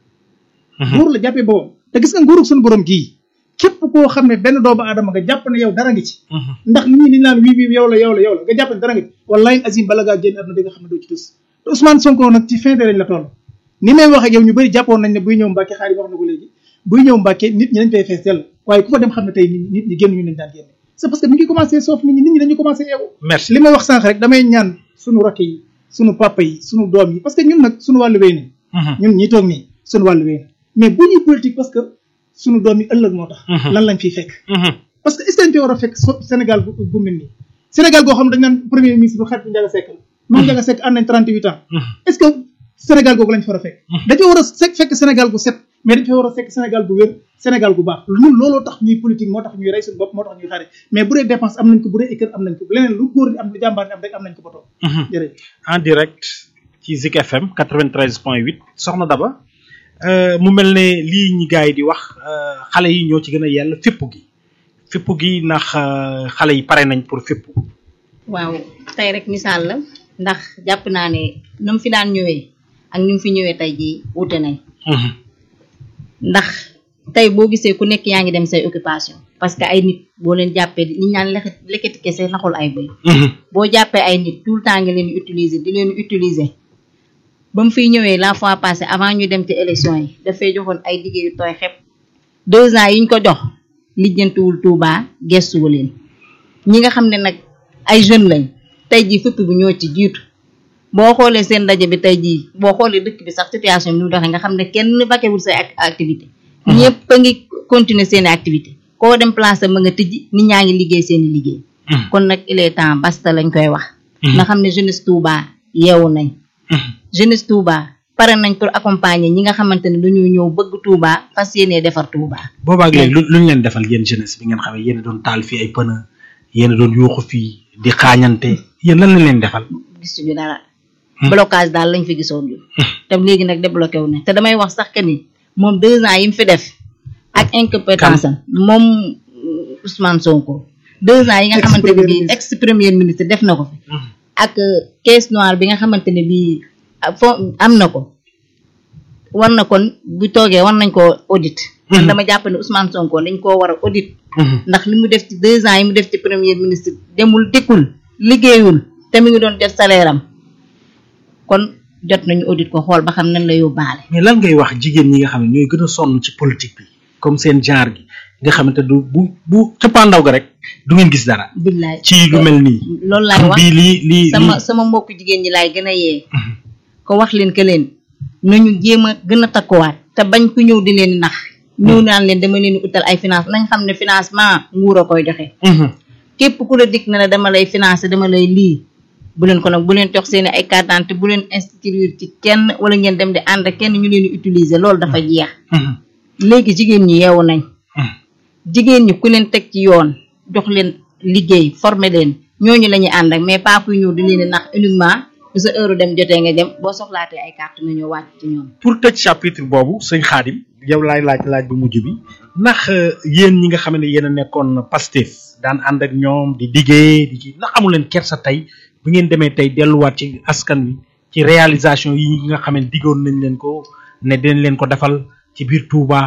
buur la jàppee boppam te gis nga nguurug suñu borom gii képp koo xam ne benn doomu aadama nga jàpp ne yow dara ngi ci ndax ñii li naan wii wii yow la yow la yow la nga jàpp ne dara ngi ci wallahi azim bala ngaa génn àdduna di nga xam ne doo ci tus te Ousmane Sonko nag ci fin de lañ la toll ni may wax ak yow ñu bëri jàppoon nañ ne buy ñëw Mbàkke xaar yi wax na ko léegi buy ñëw Mbàkke nit ñi dañ fay fees dell waaye ku fa dem xam ne tey nit ñi génn ñu nañ daan génn c'est parce que mi ngi commencé soof nit ñi nit ñi dañu commencé yeewu merci li may wax sànq rek damay ñaan suñu rakk yi suñu papa yi suñu doom yi parce que ñun nag suñu wàllu wéy nañ ñun ñi toog nii suñu wàllu wéy na mais bu ñuy politique parce que suñu doom yi ëllëg moo tax lan lañ fiy fekk parce que est-ce que dañ fi war a fekk Sénégal bu bu mel nii Sénégal goo xam ne dañ naan premier ministre bu xarit bu Ndiaga Seck la moom Ndiaga Seck ànd nañ 38 ans est-ce que Sénégal googu lañ fa war a fekk dañu war a fekk Sénégal gu set mais dañ fa war a fekk Sénégal gu wér Sénégal gu baax ñun looloo tax ñuy politique moo tax ñuy rey suñu bopp moo tax ñuy xare mais bu dee dépense am nañ ko bu dee école am nañ ko leneen lu góor di am lu jàmbaar di am rek am nañ ko ba toog jërëjëf en direct ci Zik FM 93.8 soxna Daba mu mel ne lii ñi gars yi di wax xale yi ñoo ci gën a yell fépp gi fépp gi ndax xale yi pare nañ pour fépp waaw tey rek misaal la ndax jàpp naa ne nu mu fi daan ñëwee ak ni mu fi ñëwee tey jii wute nañ ndax tey boo gisee ku nekk yaa ngi dem say occupation parce que ay nit boo leen jàppee li ñu naan leket lekkati kese naxul ay bëy boo jàppee ay nit tout le temps nga leen di utiliser di leen utiliser ba mu fiy ñëwee la fois passée avant ñu dem ci élection yi dafay joxoon ay liggéey yu tooy xepp deux ans yi ñu ko jox lijjantiwul Touba gestuwu leen ñi nga xam ne nag ay jeunes lañ tey jii fëpp bi ñoo ci jiitu boo xoolee seen ndaje bi tey jii boo xoolee dëkk bi sax situation bi nu doxee nga xam ne kenn vaquewul say activité ñëpp a ngi continuer seen activité koo dem place ma nga tijji nit ñaa ngi liggéey seen i liggéey kon nag il est temps basta lañ koy wax nga xam ne jeunesse Touba yeewu nañ jeunesse Touba pare nañ pour accompagner ñi nga xamante ne dañoo ñëw bëgg Touba fas yéenee defar Touba boobaag léegi lu luñ leen defal yéen jeunesse bi ngeen xam ne yéen a doon taal fii ay pëna yéen a doon yuuxu fii di xaañante yéen lan lañ leen defal gisuñu dara blocage daal lañ fi gisoon ñu te léegi nag débloqué wu ne te damay wax sax que ni moom deux ans yi mu fi def ak incompétence am moom Ousmane Sonko deux ans yi nga xamante ne bii ex premier ministre def na ko fi ak caisse noire bi nga xamante ne bii fo am na ko war na kon bu toogee war nañ koo audit man dama jàpp ne Ousmane Sonko dañ koo war a audit ndax li mu def ci deux ans yi mu def ci premier ministre demul dikkul liggéeyul te mi ngi doon jot salaire am kon jot nañu audit ko xool ba xam nan la yóbbaale mais lan ngay wax jigéen ñi nga xam ne ñooy gën a sonn ci politique bi comme seen genre gi nga xamante du bu bu cëppaandaw ga rek du ngeen gis dara billaay ci lu mel nii loolu laay wax bii lii lii sama sama mbokk jigéen ñi laay gën a yee ko wax leen que leen nañu jéem a gën a takkuwaat te bañ ku ñëw di leen nax ñëw naan leen dama leen utal ay finance nañ xam ne financement nguur a koy joxe képp ku la dikk na la dama lay financer dama lay lii bu leen ko nag bu leen jox seeni ay carte d'identité bu leen inscrire ci kenn wala ngeen dem di ànd ak kenn ñu leen di utiliser loolu dafa jeex léegi jigéen ñi yeewu nañ jigéen ñi ku leen teg ci yoon jox leen liggéey former leen ñooñu la ñuy ànd ak mais pas kuy ñëw di leen di nax uniquement bu sa heure dem jotee nga dem boo soxlaatee ay carte nga ñëw wàcc ci ñoom pour tëj chapitre boobu sëñ Xaadim yow laay laaj laaj bu mujj bi ndax yéen ñi nga xam ne yéen a nekkoon Pastef daan ànd ak ñoom di liggéey di ci ndax amu leen kersa tey bu ngeen demee tey delluwaat ci askan wi ci réalisation yi nga xam ne diggoon nañ leen ko ne dinañ leen ko defal ci biir Touba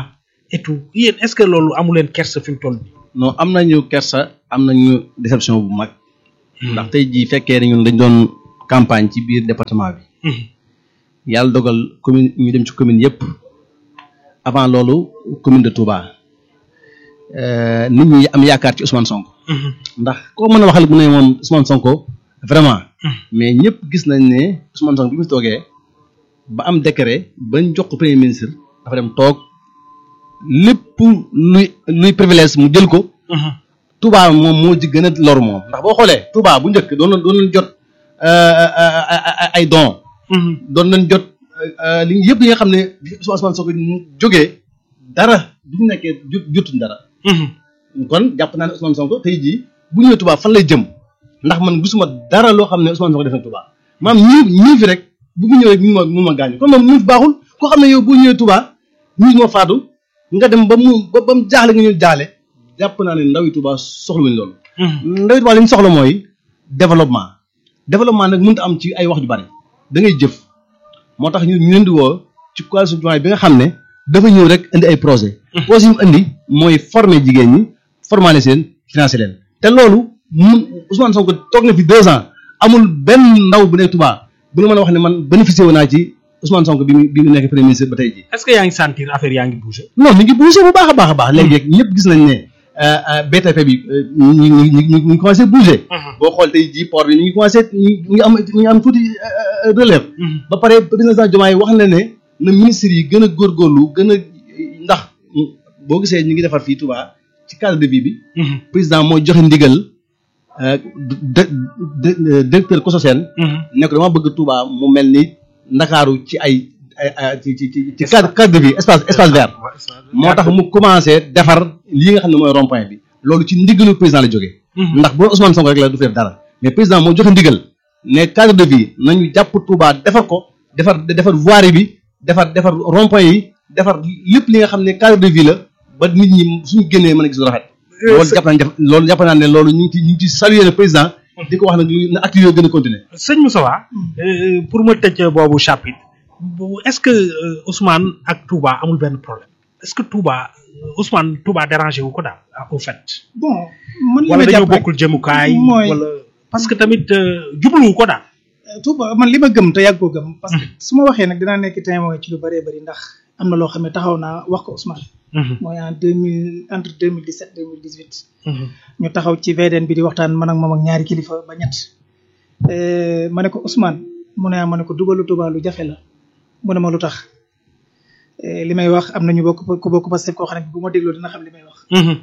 et tout yéen est-ce que loolu amu leen kersa fi mu toll nii. non am nañu kersa am nañu déception bu mag ndax tey jii fekkee ne ñun dañ doon campagne ci biir département bi yàlla dogal commune ñu dem ci commune yëpp avant loolu commune de Touba euh, nit ñi am yaakaar ci Ousmane Sonko ndax koo mën a waxal mu ne moom Ousmane Sonko vraiment mais ñëpp gis nañ ne Ousmane Sonko bi mu toogee ba am décret bañ jox ko premier ministre dafa dem toog lépp luy luy privilège mu jël ko Touba moom moo ci gën a lor moom ndax boo xoolee Touba bu njëkk doon na doon nañ jot ay don doon nañ jot li yëpp li nga xam ne bi Ousmane Sonko jógee dara bu ñu nekkee jotuñ dara kon jàpp naa ne Ousmane Sonko tey jii bu ñëwee Touba fan lay jëm ndax man gisuma dara loo xam ne Ousmane Sonko def na Touba maam ñii ñii fi rek bu mu ñëwee mu ma mu ma gaañu kon moom ñii fi baaxul koo xam ne yow boo ñëwee Touba ñii moo faatu nga dem ba mu ba ba mu jaaxle nga ñëw jaale jàpp naa ne ndawi Touba soxlawuñ loolu. ndawi Touba li ñu soxla mooy développement développement nag mënut a am ci ay wax ju bari da ngay jëf moo tax ñu ñu leen di woo ci coalition Diomaye bi nga xam ne dafa ñëw rek indi ay projet projet yi mu indi mooy former jigéen ñi formaliser leen financer leen te loolu mun Ousmane Sonko toog na fi deux ans amul benn ndaw bu nekk Touba bu nga mën a wax ne man bénéficié wu naa ci Ousmane Sonko bi mu bi mu nekk premier ministre ba tey jii. est-ce que yaa ngi sentir affaire yaa ngi bouger. non mi ngi bougé bu baax a baax a baax léegi rek ñëpp gis nañ ne BTP bi ñu ngi ñu ngi ñu ngi commencé bougé. boo xool tey jii port bi ñu ngi commencé ñu ngi am ñu ngi am tuuti relève. ba pare président Diomaye wax na ne na ministre yi gën a góorgóorlu gën a ndax boo gisee ñu ngi defar fii Touba ci cadre de vie bi. président moo joxe ndigal directeur Kososène. ne ko dama bëgg Touba mu mel ni Ndakaaru ci ay. ay ci ci ci cadre cadre de vie espace espace vert moo tax mu commencé defar lii nga xam ne mooy rond point bi loolu ci ndigalu président la jógee ndax bu Ousmane Sonko rek la du fi def dara mais président moo joxe ndigal ne cadre de vie nañu jàpp Touba defar ko defar defar voirie bi defar defar rond point yi defar lépp li nga xam ne cadre de vie la ba nit ñi suñu génnee mën a gis lu rafet loolu jàpp naa loolu jàpp naa ne loolu ñu ngi ci ñu ngi ci saluer le président di ko wax nag na acte yooyu gën a continuer sëñ Moussa pour ma tëj boobu chapitre bu est-ce que Ousmane ak Touba amul benn problème est-ce que Touba Ousmane Touba dérangé wu ko daal au fait. bon man li ma wala dañoo jàpp rek bokkul jëmukaay. mooy wala parce que tamit jubluwu ko daal. Touba man li ma gëm te yàgg koo gëm. parce que su ma waxee nag dinaa nekk témoin ci lu bëree bëri ndax am na loo xam ne taxaw naa wax ko Ousmane. mooy en deux mille entre deux mille dix sept deux mille dix huit. ñu taxaw ci VDN bi di waxtaan man ak moom ak ñaari kilifa ba ñett. ma ne ko Ousmane mu ne ma ne ko dugalu Touba lu jafe la. mu ne ma lu tax li may wax am na ñu bokk ku bokk Pastef koo xam ne bu ma dégloo dina xam li may wax.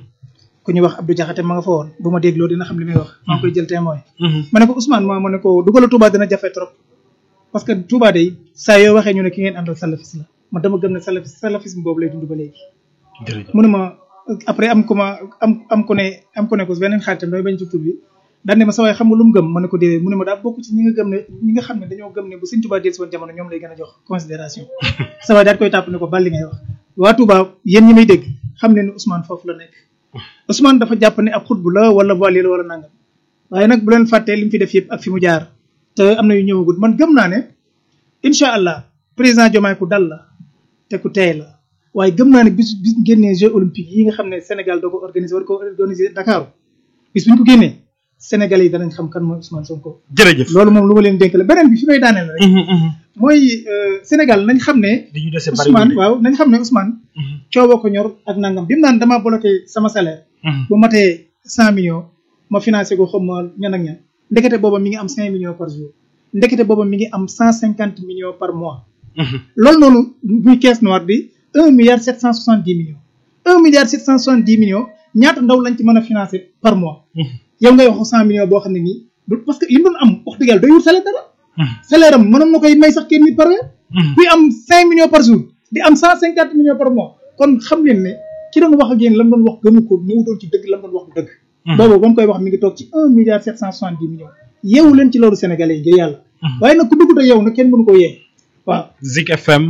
ku ñu wax Abdou Diakhaté ma nga fa woon bu ma dégloo dina xam li may wax. maa ngi koy jël témoin. ma ne ko Ousmane ma ma ne ko dugalu Touba dina jafe trop. parce que Touba day saa yoo waxee ñu ne ki ngeen àndal salafis la man dama gëm ne salafis salafisme boobu lay dund ba léegi. jërëjëf mu ne ma après am ku ma am am ku ne am ku ne ko beneen xaritam damay bañ ci tur bi. daan ne ma sa waay xam nga lu mu gëm ma ne ko déedéet mu ne ma daa bokk ci ñi nga gëm ne ñi nga xam ne dañoo gëm ne bu Sëñ Touba dellusi woon jamono ñoom lay gën a jox considération sa waay daal koy tàpp ne ko bal li ngay wax waa Touba yéen ñi may dégg xam ne ni Ousmane foofu la nekk Ousmane dafa jàpp ne ab xutbu la wala voilier la wala nangam waaye nag bu leen fàttee li mu fi def yëpp ak fi mu jaar te am na yu ñëwagul man gëm naa ne incha allah président Diomaye ku dal la te ku teey la waaye gëm naa ne bis bis génnee Jeux olympiques yi nga xam ne Sénégal doo ko organiser war ko organiser Dakar bis bu ñu ko génnee Sénégalais yi danañ xam kan mooy Ousmane Sonko. jërëjëf loolu moom lu ma leen dénk la beneen bi fi may daaneel rek. mooy Sénégal nañ xam ne. li ñu dese bari Ousmane waaw nañ xam ne Ousmane. cooboo ko ñor ak nangam bi mu naan damaa bloqué sama salaire. bu matee cent millions ma financé ko xam ma ñan ak ñan. ndekete booba mi ngi am cinq millions par jour. ndekete booba mi ngi am cent cinquante millions par mois. loolu noonu muy caisse noire bi un milliard sept cent soixante dix millions. un milliard sept cent soixante dix millions ñaata ndaw lañ ci mën a financé par mois. yow ngay wax cent millions boo xam ne nii du parce que li mu doon am wax dëgg yàlla doy wut salaire dara. salaire am mënoon na koy may sax kenn nit par weer. kuy am cinq millions par jour di am cent cinquante millions par mois kon xam leen ne ki doon wax ak yéen la mu doon wax gëmu ko ñëwutoon ci dëgg la mu doon wax du dëgg. boobu ba mu koy wax mi ngi toog ci un milliard sept cent soixante dix millions yeewu leen ci loolu sénégalais yi ngir yàlla. waaye nag ku dugg te yow nag kenn mënu ko yee waaw. Zik FM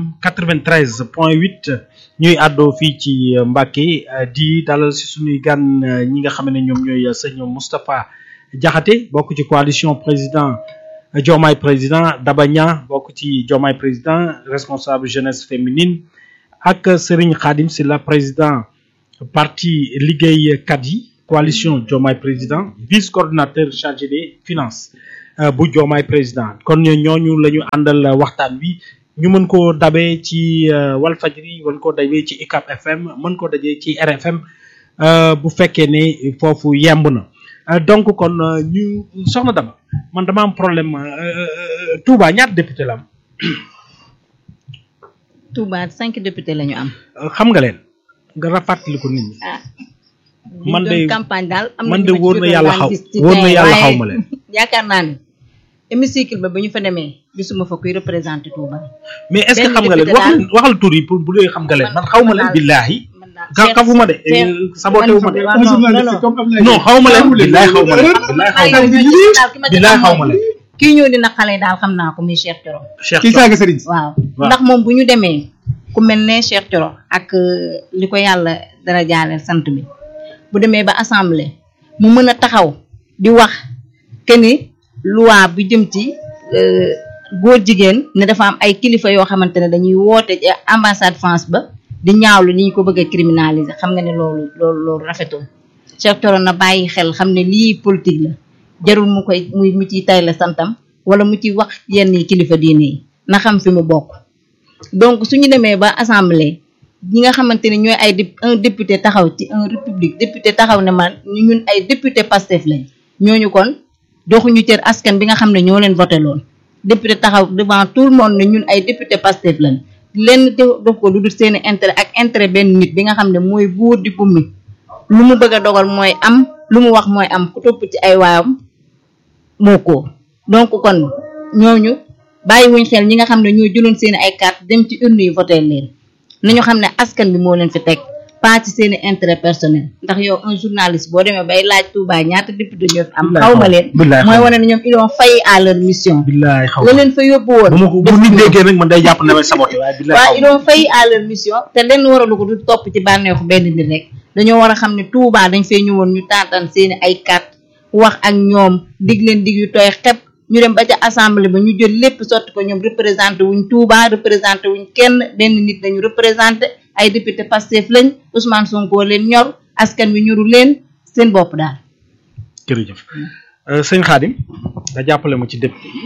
93 point 8 ñuy àddoo fii ci Mbacké di dalal si suñuy gan ñi nga xam ne ñoom ñooy sëñ Moustapha Diakhaté bokk ci coalition président Diomaye président Daba Niang bokk ci Diomaye président responsable jeunesse féminine ak Serigne Khadim Sylla président parti liggéeykat yi coalition Diomaye président vice coordinateur chargé des finances bu Diomaye président kon ñooñu la ñu àndal waxtaan wi ñu mën koo dabee ci Walfadjri mën koo dabee ci ICAP FM mën koo dajee ci RFM bu fekkee ne foofu yemb na donc kon ñu soxna Daba man dama am problème Touba ñaata député la am. Touba cinq députés la ñu am. xam nga leen nga rafetlu ko nit ñi. ah man de campagne daal am man na de ñu ma wóor na ci yàlla jotoon xaw gis ci wóor na tey, yàlla waaye xaw ma leen. yaakaar naa ne hémicycle ba ba ñu fa demee gisuma fa kuy représenté Touba. mais est ce que benn xam nga leen député waxal daal. waxal tur yi pour bu dee xam nga leen man xaw ma leen daal- billaahi man daal ka Cheikh- kafuma de Cheikh- saboté wu ma de waaw, non, non, non. comme Ablaye non xaw ma leen billaahi xaw ma leen billaahi xaw ma leen billaahi xaw ma leen kii ñëw dina xale daal xam naa ko muy Cheikh Thioro Cheikh kii Thioro. saaga sëriñ si waaw Waaw. ndax moom bu ñu demee ku mel ne Cheikh Thioro ak euh, li ko yàlla dara jaaleel sant bi bu demee ba assemblée mu mën a taxaw di wax que ni loi bu jëm ci euh, góor jigéen ne dafa am ay kilifa yoo xamante ne dañuy woote ci ambassade France ba di ñaawlu ni ñu ko bëgg a criminaliser xam nga ne loolu loolu loolu rafetul Cheikh Thioro na bàyyi xel xam ne lii politique la jarul mu koy muy mu ciy tay la santam wala mu ciy wax yenn yi kilifa diine yi na xam fi mu bokk donc suñu demee ba assemblée ñi nga xamante ne ñooy ay dép- un député taxaw ci un république député taxaw ne man ñun ay député Pastef lañ ñooñu kon joxuñu cër askan bi nga xam ne ñoo leen voté loon député taxaw devant tout le monde ne ñun ay député Pastef lañ lenn te def ko lu dul seeni intérêt ak intérêt benn nit bi nga xam ne mooy buur di bummi lu mu bëgg a dogal mooy am lu mu wax mooy am ku topp ci ay waayam moo ko donc kon ñooñu bàyyiwuñ xel ñi nga xam ne ñoo jëloon seen ay carte dem ci urne yi voté leen nañu xam ne askan bi moo leen fi teg pas ci seen i intérêt personnel ndax yow un journaliste boo demee bay laaj Touba ñaata député ñoo fi am Billaay xaw ma xaw- leen billaay mooy xaw- wane ne ñoom ils ont failli à leur mission billaahi xaw la ma leen fa yóbbu woon bu ma ko bu nit déggee rek man day jàpp ne may saboté waaye billaahi waaw xaw ils ma ont failli à leur mission te lenn waralu ko du topp ci bànneexu benn nit rek dañoo war a xam ne Touba dañ fee ñëwoon ñu taataan seeni ay carte wax ak ñoom dig leen dig yu tooy xep ñu dem ba ca assemblée ba ñu jël lépp sotti ko ñoom représenté wuñ Touba représenté wuñ kenn benn nit dañu représenté ay député Pastef lañ Ousmane Sonko leen ñor askan wi ñoru leen seen bopp daal jërëjëf Euh, sëñ Khadim nga jàppale ma ci député yi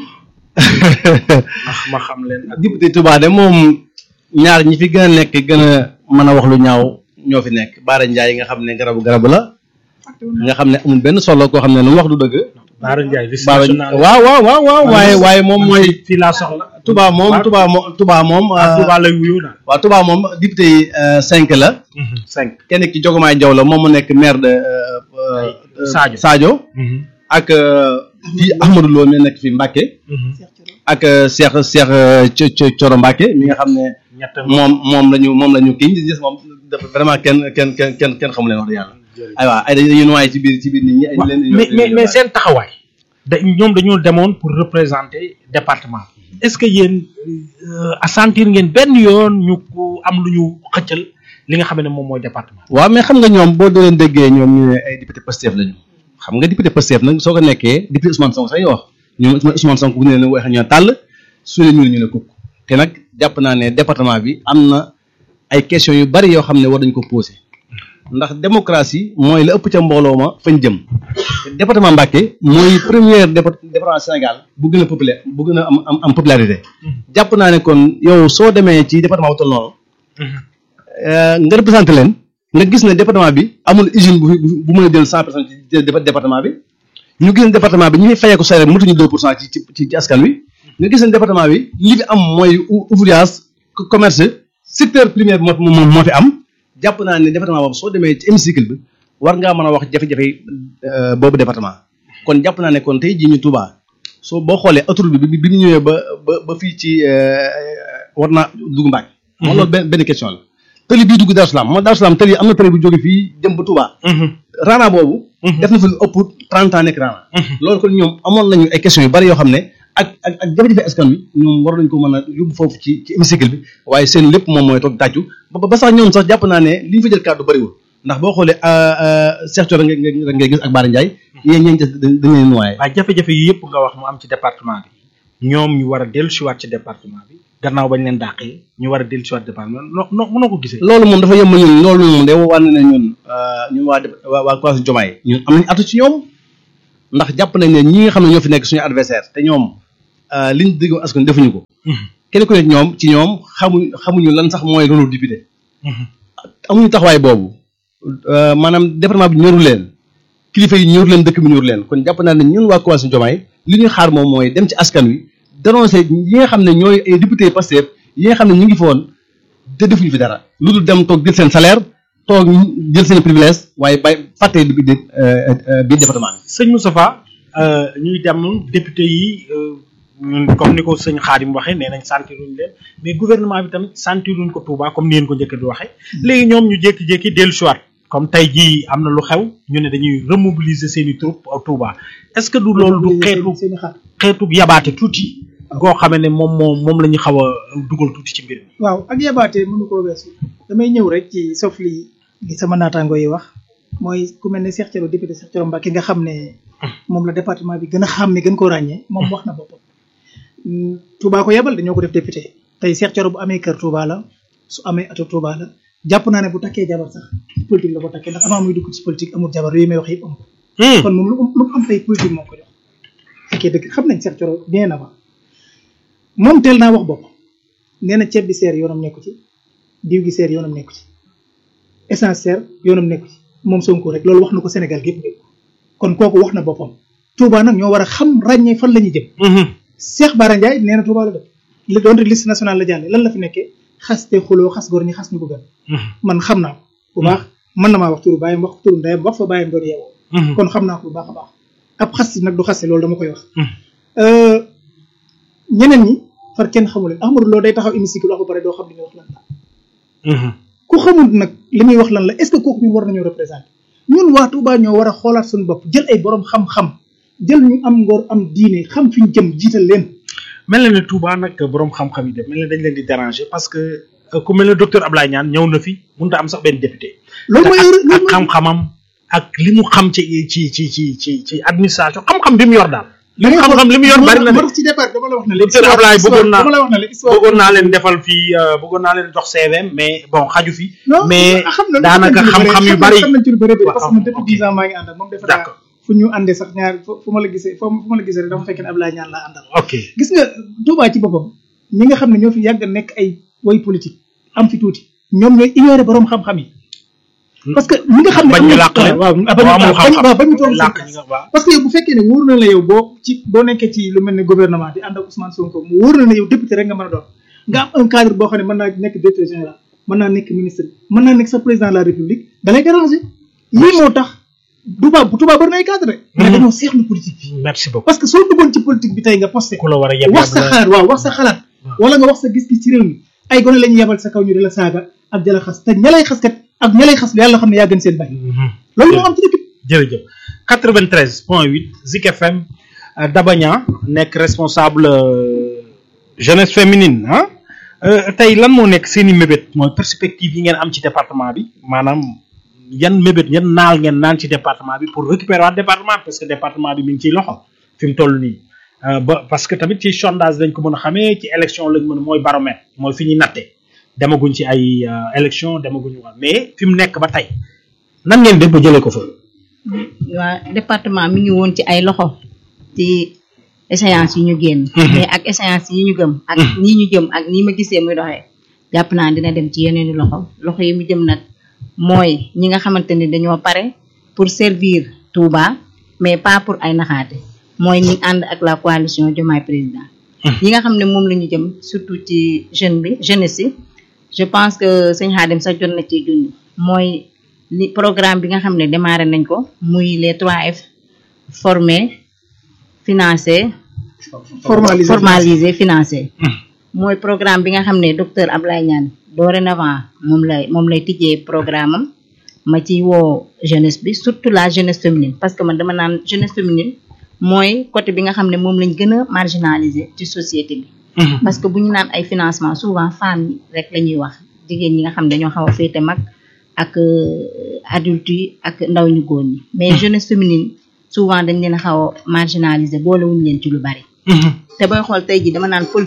ndax ma xam leen ak député Touba de moom ñaar ñi fi gën a nekk gën a mën a wax lu ñaaw ñoo fi nekk Baara Ndiaye nga xam ne garabu garabu la nga xam ne amul benn solo koo xam ne lu mu wax du dëgg. Baara Ndiaye vice Baara national waaw waaw waaw waaw waaye waaye moom mooy fii laa soxla Touba moom Touba moom Touba moom. ah Touba lay wuyu daal waaw Touba moom député yi euh, cinq la. cinq kenn ki Jogomaay Jaw la moom mu nekk maire de euh, euh, Sadio. Sadio ak euh, fii Ahmadou Lo mi nekk fi Mbacke ak euh, Cheikh Cheikh euh, Co- Co- Coro Mbacke mi nga xam ne ñett moom moom la ñu moom la ñu kii ñu gis moom dafa vraiment kenn kenn kenn kenn kenn xamu leen wax dëgg yàlla aywa ay dañuy dañuy noyyi ci biir ci biir nit ñi ay waaw leen mais mais mais seen taxawaay da ñoom dañoo demoon pour représenter département est-ce que yéen a sentir ngeen benn yoon ñu ko am lu ñu xëccal li nga xam ne moom mooy département waaw mais xam nga ñoom boo doo leen déggee ñoom ñu ne ay député Pastef lañu xam nga député Pastef nag soo ko nekkee député Ousmane Sonko sax ñu wax ñoom Ousmane Sonko bu ñu leen waxee ñu ne tàll su leen ñu ne ñu ne kukk te nag jàpp naa ne département bi am na ay questions yu bari yoo xam ne war dañu ko posé ndax démocratie mooy la ëpp ca mbooloo ma fañ jëm département Mbacké mooy première dépa- département Sénégal bu gën a populaire bu gën a am am am popularité jàpp naa ne kon yow soo demee ci département bu toll noonu euh, nga représenté leen nga gis ne département bi amul usine bu bu bu mën a jël cent personnes ci dé- département bi ñu gis ne département bi ñu ngi fayeeku salaire mutuñu deux pour cent ci ci ci askan wi nga gis ne département bi li fi am mooy ou- ouvrage co- commerce secteur primaire moo moo moo fi am jàpp naa ne département boobu soo demee ci hémicycle bi war ngaa mën a wax jafe-jafe euh, boobu département kon jàpp naa ne kon tey jii ñu Touba soo boo xoolee autoroute bi bi bi ñu ñëwee ba ba ba fii ci euh, war naa dugg Mbàkke moom loolu benn benn question la tëli bii dugg Darou Salaam moom Darou Salaam tëli am na tëli bu jóge fii jëm ba Touba raana boobu def na fi lu ëpp trente ans nekk raana loolu kon ñoom amoon nañu ay questions yu bari yoo xam ne ak ak ak jafe-jafe askan wi ñoom war nañu ko mën a yóbbu foofu ci ci hémicycle bi waaye seen lépp moom mooy toog tàccu ba ba sax ñoom sax jàpp naa ne li ñu fa jël kàddu bariwul ndax boo xoolee Cheikh Thioro nga nga ngay gis ak Bara Ndiaye yéen ñeen dañ leen noyé waaye jafe-jafe yi yëpp nga wax mu am ci département bi ñoom ñu war a dellu siwaat ci département bi gannaaw bañ leen dàqee ñu war a dellu si waat département no no mënoo ko gisee. loolu moom dafa yem ñun loolu moom day wane ne ñun ñun waa waa waa coalition Diomaye ñun am nañu atu ci ñoom ndax jàpp nañ ne ñi nga xam ne ñoo fi nekk suñu adversaire te ñoom liñ dégg askan defuñu ko. kenn ku nekk ñoom ci ñoom xamuñ xamuñu lan sax mooy rôle député. amuñu taxawaay boobu maanaam département bi ñoru leen kilifa yi ñoru leen dëkk bi ñoru leen kon jàpp naa ne ñun waa coalition Diomaye li ñuy xaar moom mooy dem ci askan wi dénoncer yi nga xam ne ñooy ay député Pastef yi nga xam ne ñu ngi foon te defuñu fi dara lu dul dem toog jël seen salaire toog jël seen privilège waaye bay fàtte bi biir département bi. sëñ Moustapha ñuy dem député yi ñun comme ni ko sëñ Xaadim waxee nee nañ sentiruñ leen mais gouvernement bi tamit sentiruñ ko Touba comme ni ngeen ko njëkk di waxee léegi ñoom ñu jékki-jékki dellu si waat comme tey jii am na lu xew ñu ne dañuy remobiliser seen i troupes au Touba est-ce que du loolu du xeetu xeetu yabaate tuuti goo xamee ne moom moom moom la ñu xaw a dugal tuuti ci mbir mi. waaw ak yabaate mënu koo weesu damay ñëw rek ci sauf li li sama naataango yi wax mooy ku mel ne Cheikh Thioro député Cheikh Thioro Mbacké nga xam ne moom la département bi gën a xam ne gën koo ràññee moom wax na boppam Touba ko yebal dañoo ko def député tey Cheikh Thioro bu amee kër Touba la su amee ato Touba la jàpp naa ne bu takkee jabar sax politique la ko takkee ndax avant muy dugg ci politique amul jabar yooyu may wax yëpp am ko kon moom lu lu am tey politique moo ko jox fekkee dëgg xam nañ Cheikh Thioro bien avant moom teel naa wax bopp nee na ceeb bi seer yoonam nekku ci diw gi seer yoonam nekku ci essence seer yoonam nekku ci moom Sonko rek loolu wax na ko Sénégal gépp dégg kon kooku wax na boppam Touba nag ñoo war a xam ràññee fan la ñuy jëm Cheikh Bara Ndiaye nee na Touba la dëkk li doon liste nationale la jàlle lan la fi nekkee xas te xuloo xas góor ñi xas ñu ko gën man xam naa ko bu baax mën na maa wax turu bàyyam wax turu ndeyam wax fa bàyyam doon yeewoo kon xam naa ko bu baax a baax ab xas nag du xase loolu dama koy wax ñeneen ñi far kenn xamul leen Ahmadou Lo day taxaw hémicycle wax ba pare doo xam li muy wax lan la ku xamul nag li muy wax lan la est-ce que kooku ñun war nañoo représenter ñun waa Touba ñoo war a xoolaat suñu bopp jël ay borom xam-xam jël ñu am ngor am diine xam fi ñu jëm jiital leen. mel na ne Touba nag borom xam-xam yi def mel na dañ leen di déranger parce que ku mel ne docteur Ablaye Niane ñëw na fi mënut a am sax benn député. loolu mooy ak xam-xamam ak li mu xam ci ci ci ci ci ci administration xam-xam bi mu yor daal. li mu xam-xam li mu yor bari na de. moo tax ci départ dama la wax ne la. docteur Ablaye bëggoon naa dama la wax ne la histoire bëggoon naa leen defal fii bëggoon naa leen jox CVM mais bon xaju fi. non mais xam na daanaka xam-xam yu bari. xam nañ ci lu bëri bëri parce que waaw, man depuis ok. dix ans maa ngi ànd ak moom defe naa D'accord. fu ñu àndee sax ñaar fu fu ma la gisee fu fu ma la gisee rek dama fekk ne Ablaye Niane laa àndal ok gis nga Touba ci boppam ñi nga xam ne ñoo fi yàgg a nekk ay way politique am fi tuuti ñoom ñooy ignorer borom xam-xam yi parce que ñi nga xam ne bañ am ñu na- làq leen. waaw boo bañ amul xam-xam waaw bañ ñu toog làq seen ñi place. nga waaw. parce que yow bu fekkee ne wóor na la yow boo ci boo nekkee ci lu mel ne gouvernement di ànd ak Ousmane Sonko mu wóor na la yow député rek nga mën a doon nga am un cadre boo xam ne mën naa nekk directeur général mën naa nekk ministre mën naa nekk sa président de la république da lay déranger lii moo tax Touba bu Touba bari na ay cadre rek mais dañoo seexlu politique bi merci beaucoup parce que soo duggoon ci politique bi tey nga posté ku la war a yeb wax sa xalaat waaw wax sa xalaat waaw. wala nga wax sa gis-gis ci réew mi ay gone la ñuy yebal sa kaw ñu di la saaga ak di la xas te ña lay xas kat ak ña lay xas yàlla xam ne yaa gën seen bay loolu moo am ci dëkk bi jërëjëf 93 point 8 Zik FM euh, Dabagna nekk responsable euh, jeunesse féminine ah Euh, tey lan moo nekk seen i mébét mooy perspective yi ngeen am ci département bi maanaam yan mébét yan naal ngeen naan ci département bi pour récupérer waat département bi parce que département bi mi ngi ciy loxo fi mu toll nii Euh, ba parce que tamit ci sondage lañ ko mën a xamee ci élection lañ mën a mooy baromètre mooy fi ñuy natte demaguñ ci ay euh, élection demaguñu wa mais fi mu nekk ba tey nan ngeen def ba jëlee ko fa. waa département mi ngi woon ci ay loxo ci échéance yi ñu génn mais ak échéance yi ñu gëm ak nii ñu jëm ak nii ma gisee muy doxee jàpp naa dina dem ci yeneeni loxo loxo yi mu jëm nag mooy ñi nga xamante ni dañoo pare pour servir Touba mais pas pour ay naxaate mooy ñi ànd ak la coalition Diomaye Président yi nga xam ne moom la ñu jëm surtout ci jeune bi jeunesse yi je pense que sëñ Xaadim sax jot na ci junni mooy li programme bi nga xam ne démarré nañ ko muy les 3F former financer formalisé formaliser financer mooy programme bi nga xam ne docteur Ablaye Niane dorénavant moom lay moom lay tijjee programme am ma ci woo jeunesse bi surtout la jeunesse féminine parce que man dama naan jeunesse féminine mooy côté bi nga xam ne moom lañ gën a marginaliser ci société bi parce que bu ñu naan ay financement souvent femmes yi rek la ñuy wax jigéen ñi nga xam ne dañoo xaw a féete mag ak euh, adultes yi ak ndaw ñu góor ñi mais jeunesse féminine souvent dañ leen a xaw a marginaliser boolewuñu leen ci lu bari te booy xool tey ji dama naan politique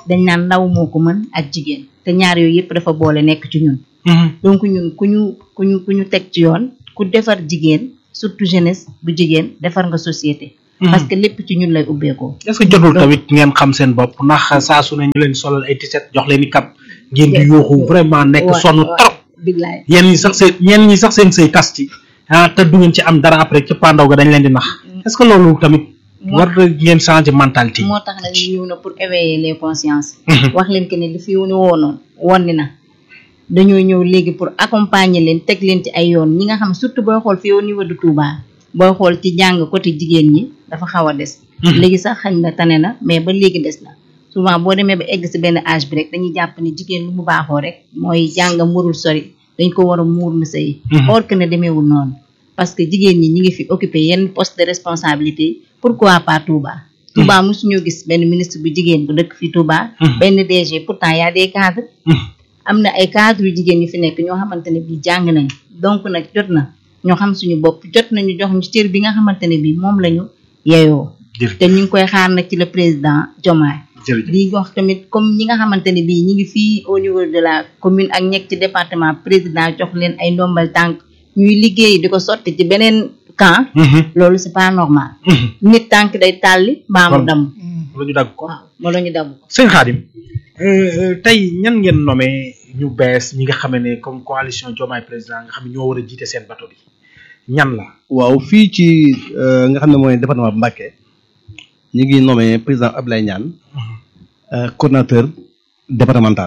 dañ naan ndaw moo ko mën ak jigéen te ñaar yooyu yëpp dafa boole nekk ci ñun donc ñun ku ñu ku ñu ku ñu teg ci yoon ku defar jigéen surtout jeunesse bu jigéen defar nga société parce que lépp ci ñun lay ubbeekoo est-ce que jotul tamit ngeen xam seen bopp ndax saa su ne ñu leen solal ay tiset jox leen i kap ngeen di yuuxu vraiment nekk sonn trop billaay yéen ñi sax seen ñeen ñi sax seen sëy tas ci ah te du ngeen ci am dara après ci pandaw ga dañ leen di nax est-ce que loolu tamit war ngeen changer mentalité moo tax nag ñu ñëw na pour éveiller les consciences wax leen que ne li fi ni woonoon woon na dañoo ñëw léegi pour accompagner leen teg leen ci ay yoon ñi nga xam surtout booy xool fii au niveau de Touba booy xool ci jàng côté jigéen ñi dafa xaw a des léegi sax xañ na tane na mais ba léegi des na souvent boo demee ba egg si benn âge bi rek dañuy jàpp ni jigéen lu mu baaxoo rek mooy jàngam warul sori dañ ko war a muur mu sëy or que ne demeewul noonu parce que jigéen ñi ñi ngi fi occupé yenn poste de responsabilité pourquoi pas Touba Touba mosuñoo gis benn ministre bu jigéen bu dëkk fi Touba benn DG pourtant y a des cadres am na ay cadres yu jigéen yu fi nekk ñoo xamante ne bii jàng nañ donc nag jot na ñoo xam suñu bopp jot nañu jox ñu cër bi nga xamante ne bii moom lañu yeyoo te ñu ngi koy xaar nag ci le président Diomaye di wax tamit comme ñi nga xamante ne bii ñi ngi fii au niveau de la commune ak ñekk ci département président jox leen ay ndombal tànk ñuy liggéey di ko sotti ci beneen camp loolu c'est pas normal nit tànk day tàlli mbaa mu damm la ñu dagg ko waaw wala ñu damm ko sëñ Khadim tey ñan ngeen nommé ñu bees ñi nga xam ne comme coalition Diomaye président nga xam ne ñoo war a jiite seen bateau bi ñan la waaw fii ci nga xam ne mooy département bu Mbacké ñu ngi nommé président Abdoulaye Niane coordonnateur départemental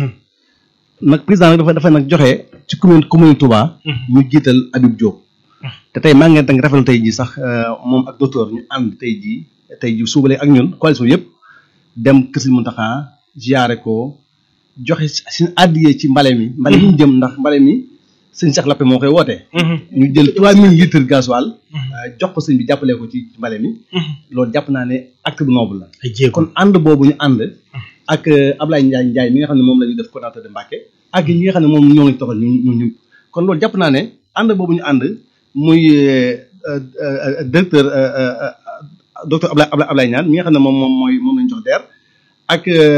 nag président nag dafa dafa nag joxe ci commune commune Touba ñu jiital Habib Diop te tey maa ngeen tang rafetlu tey jii sax moom ak docteur ñu ànd tey jii tey jii suubalee ak ñun coalition yëpp dem kër Sëriñ Mountakha ziyaare ko joxe suñu àddiyee ci mbale mi mbale mi ñu jëm ndax mbale mi sëñ Cheikh Lappé moo koy wootee ñu jël trois mille litres gasoil jox ko sëñ bi jàppalee ko ci mbale mi loolu jàpp naa ne acte bu noble la ay jéego kon ànd boobu ñu ànd ak Ablaye Ndiaye Ndiaye mi nga xam ne moom la ñu def coordinateur de Mbacké ak ñi nga xam ne moom ñoo ngi toxal ñu ñu ñu kon loolu jàpp naa ne ànd boobu ñu ànd muy directeur docteur Ablaye Ablaye Niane mi nga xam ne moom moom mooy moom lañ jox DER ak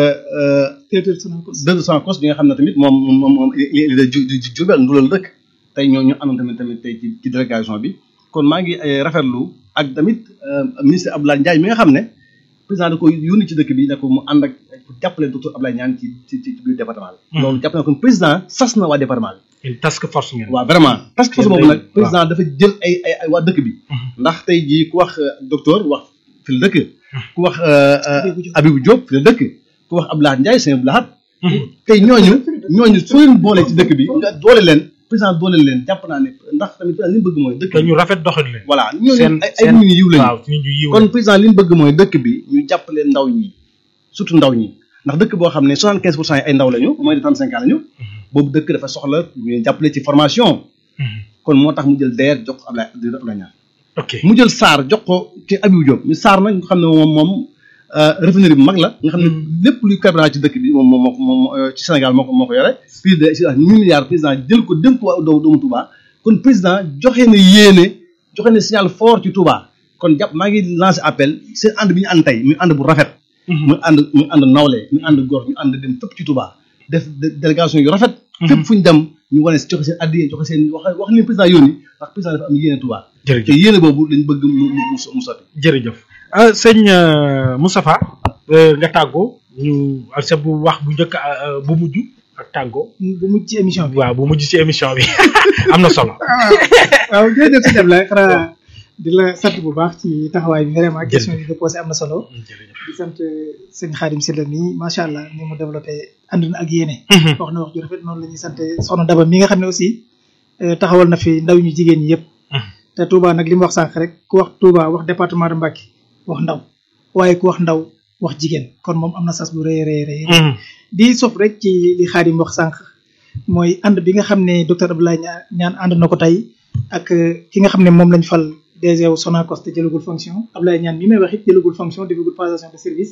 directeur Sonacos directeur Sonacos bi nga xam ne tamit moom moom moom li da ju Diourbel ndulal dëkk tey ñoo ñu àndoon tamit tamit tey ci ci délégation bi kon maa ngi rafetlu ak tamit ministre Abdoulaye Ndiaye mi nga xam ne président da ko yónni ci dëkk bi ne ko mu ànd ak jàppale docteur Abdoulaye Niane ci ci ci biir département bi loolu jàpp na kon président sas na waa département bi une task force ngeen waaw vraiment task force boobu nag président dafa jël ay ay ay waa dëkk bi ndax tey jii ku wax docteur wax fi la dëkk ku wax Abibou Diop fi la dëkk ku wax Abdoulaye Ndiaye sëñ Abdoulaye tey ñooñu ñooñu soo leen boole ci dëkk bi nga doole leen président doole leen jàpp naa ne ndax tamit li mu bëgg mooy dëkk te ñu rafet doxal leen voilà ñooñu seen ay ay nit ñu yiw lañu waaw nit ñu yiw kon président li mu bëgg mooy dëkk bi ñu jàppale ndaw ñi surtout ndaw ñi ndax dëkk boo xam ne soixante quinze pour cent yi ay ndaw lañu moins de trente cinq ans lañu boobu dëkk dafa soxla ñu jàppale ci formation kon moo tax mu jël DER jox ko Ablaye Ablaye Niane ok mu jël SAR jox ko ci Abibou Diop ñu SAR nag nga xam ne moom moom raffinerie bu mag la nga xam ne lépp luy carburant ci dëkk bi moom moom moo ko moom ci Sénégal moo ko moo ko yore plus de mille milliards président jël ko dénk ko doomu doomu Touba kon président joxe na yéene joxe na signal fort ci Touba kon jàpp maa ngi lancé appel seen ànd bi ñu ànd tey muy ànd bu rafet muy ànd muy ànd nawle muy ànd góor ñu ànd dem fépp ci Touba def délégation yu rafet fépp fu ñu dem ñu wane joxe seen addiye joxe seen wax wax leen président yónni ndax président dafa am yéene Touba te yéene boobu lañ bëgg mu mu mu sotti jërëjëf ah sëñ Moustapha nga tàggoo ñu sa bu wax bu njëkk bu mujj ak tàggoo bu mujj ci émission bi waaw bu mujj ci émission bi am na solo waaw jërëjëf sëñ Ablaye xanaa di la sant bu baax ci taxawaay bi vraiment question yi nga posé am na solo di sant sëñ Khadim Sylla mi macha allah ni mu développé ànd na ak yéene wax na wax ju rafet noonu la ñuy sant soxna Daba mi nga xam ne aussi taxawal na fi ndaw ñu jigéen ñi yëpp te Touba nag li mu wax sànq rek ku wax Touba wax département de Mbacké wax ndaw waaye ku wax ndaw wax jigéen kon moom am na sas bu rëy rëy rëy di sof rek ci li Khadim wax sànq mooy ànd bi nga xam ne docteur Abdoulaye Niane ànd na ko tey ak ki nga xam ne moom lañ fal DG wu Sonacos te jëlagul fonction Abdoulaye Niane mi may wax it jëlagul fonction defagul passation de service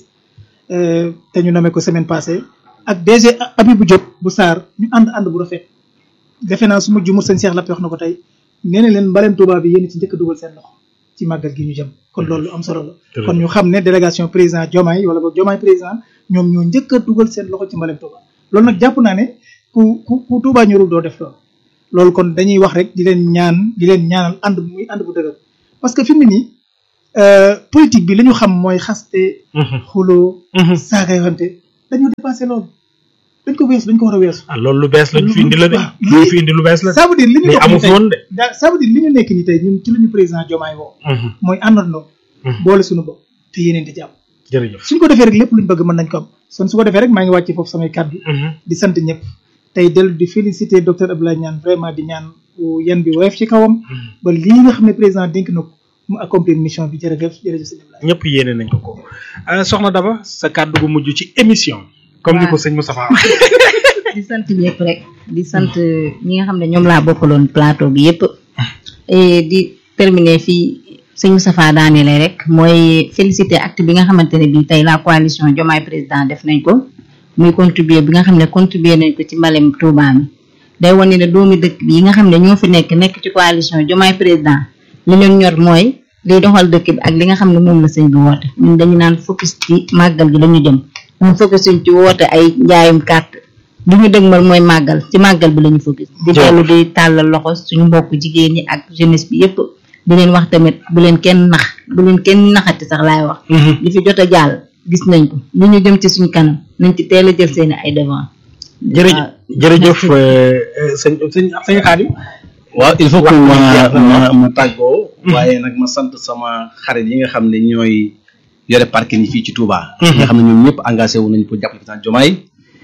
te ñu nommé ko semaine passée ak DG Abibou Diop bu Sarr ñu ànd ànd bu rafet defe naa su ma jumur sëñ Cheikh Lappé wax na ko tey nee na leen mbaleen Touba bi yéen ci njëkk a dugal seen loxo ci màggal gi ñu jëm kon loolu lu am solo la kon ñu xam ne délégation président Diomaye wala boog Diomaye président ñoom ñoo njëkk a dugal seen loxo ci mbalem Touba loolu nag jàpp naa ne ku ku ku Touba ñorul doo def loolu loolu kon dañuy wax rek di leen ñaan di leen ñaanal ànd bu muy ànd bu dëgër parce que fi mu ne nii politique bi li ñu xam mooy xaste xuloo saagayante dañoo dépassé loolu dañ ko weesu dañ ko war a weesu ah loolu lu bees lañ fi indi la de lu fi indi lu bees la ça veut dire li ñu mais amu fi woon de da ça veut dire li ñu nekk ni tey ñun ci la ñu président Diomaye woo mooy àndandoo boole suñu bopp te yeneen di jàpp jërëjëf suñ ko defee rek lépp luñ bëgg mën nañ ko am son su ko defee rek maa ngi wàcce foofu samay kàddu di sant ñëpp tey dellu di féliciter docteur Abdoulaye Niane vraiment di ñaan yan bi woyof ci kawam ba lii nga xam ne président dénk na ko mu accomplir mission bi jërëjëf jërëjëf sëñ Abdoulaye ñëpp yéene nañ ko ko soxna Daba sa kàddu gu mujj ci émission comme ni ko sëñ Moustapha di sant ñëpp rek di sant ñi nga xam ne ñoom laa bokkaloon plateau bi yëpp et di terminer fii sëñ Moustapha daanele rek mooy féliciter acte bi nga xamante ne bii tey la coalition Diomaye président def nañ ko muy contribuer bi nga xam ne contribuer nañ ko ci mbalem Touba mi day wane ne doomi dëkk bi yi nga xam ne ñoo fi nekk nekk ci coalition Diomaye président li leen ñor mooy liy doxal dëkk bi ak li nga xam ne moom la sëñ bi woote ñun dañu naan focus ci màggal gi lañu jëm ñun focus suñ ci woote ay njaayum carte li ñu dëgmal mooy màggal ci màggal bi lañu focus di dellu di tàllal loxo suñu mbokk jigéen ñi ak jeunesse bi yépp di leen wax tamit bu leen kenn nax bu leen kenn naxati sax laay wax li fi jot a jàll gis nañ ko li ñu jëm ci suñu kanam nañ ci teel a jël seeni ay devant jërëjëf jërëjëf sëñ sëñ sëñ Xaadim waaw il faut que ma ma ma tàggoo waaye nag ma sant sama xarit yi nga xam ne ñooy yore parking yi fii ci Touba ñi nga xam ne ñoom ñëpp engagé wu nañu pour jàppale président Diomaye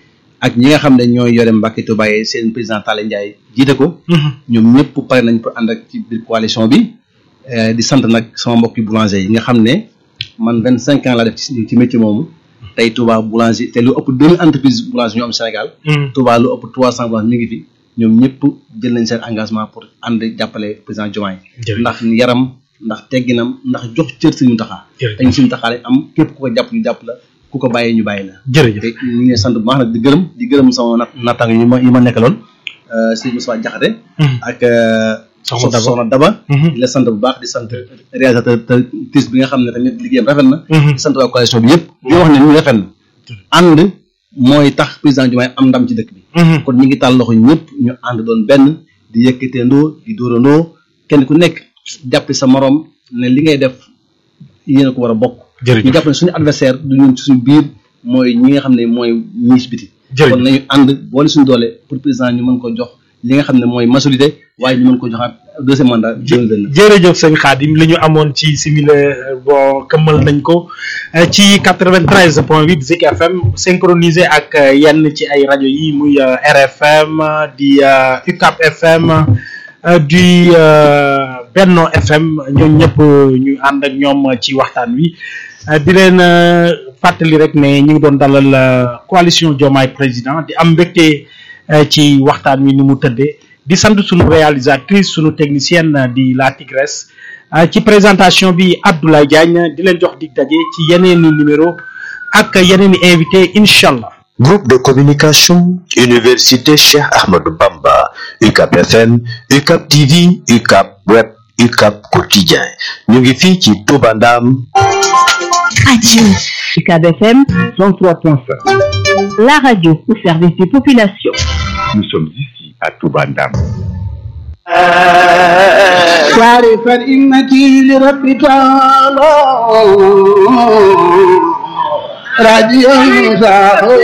ak ñi nga xam ne ñooy yore Mbacké Touba yi seen président Talla Ndiaye jiite ko ñoom ñëpp pare nañ pour ànd ak ci biir coalition bi di sant nag sama mbokki boulanger yi nga xam ne man vingt cinq ans laa def ci ci métier moomu tey Touba boulanger te lu ëpp deux mille entreprises boulanger ñoo am Sénégal Touba lu ëpp trois cent boulanger mi ngi fi ñoom ñëpp jël nañ seen engagement pour ànd jàppale président Diomaye ndax yaram ndax tegginam ndax jox cër Sëriñ Mountakha dañ Sëriñ Mountakha lañ am képp ku ko jàpp ñu jàpp la ku ko bàyyee ñu bàyyi la jërëjëf te ñu ngi sant bu baax nag di gërëm di gërëm sama nat nattang yi ma yi ma nekkaloon Sëriñ Moussa Diakhaté ak Soxna Daba Soxna Daba di la sant bu baax di sant réalisateur te tis bi nga xam ne tamit liggéeyam rafet na di sant waa coalition bi yëpp di wax ne ñu rafet na ànd mooy tax président Diomaye am ndam ci dëkk bi kon ñu ngi tàll loxo ñëpp ñu ànd doon benn di yëkkateendoo di dóorandoo kenn ku nekk jàpp sa morom ne li ngay def yéen a ko war a bokk ñu jàpp ne suñu adversaire du ñun ci suñu biir mooy ñi nga xam ne mooy ñiis biti kon nañu ànd boole suñu doole pour président ñu mën ko jox li nga xam ne mooy majorité waaye ñu mën ko joxaat deuxième mandat jërëjëf sëñ Khadim li ñu amoon ci simile bon këmmal nañ ko ci quatre-vingt-treize point huit Zik FM synchronisé ak yenn ci ay rajo yi muy RFM di UCAP FM di Benno FM ñoom ñëpp ñu ànd ak ñoom ci waxtaan wi di leen fàttali rek ne ñu ngi doon dalal coalition Diomaye président di am mbégte ci waxtaan wi ni mu tëddee di sant sunu réalisatrice sunu technicienne di la Tigresse ci présentation bi Abdoulaye Diagne di leen jox dig daje ci yeneeni numéro ak yeneeni invité incha allah. Groupe de communication Université Cheikh Ahmadou Bamba UCAP FM UCAP TV UCAP Web UCAP Quotidien ñu ngi fii ci Touba Ndam. Radio UCAP FM 103.5. La radio au service des populations. Nous sommes ici à Touba Ndam. وعرف إنتي لرب تعالى راديو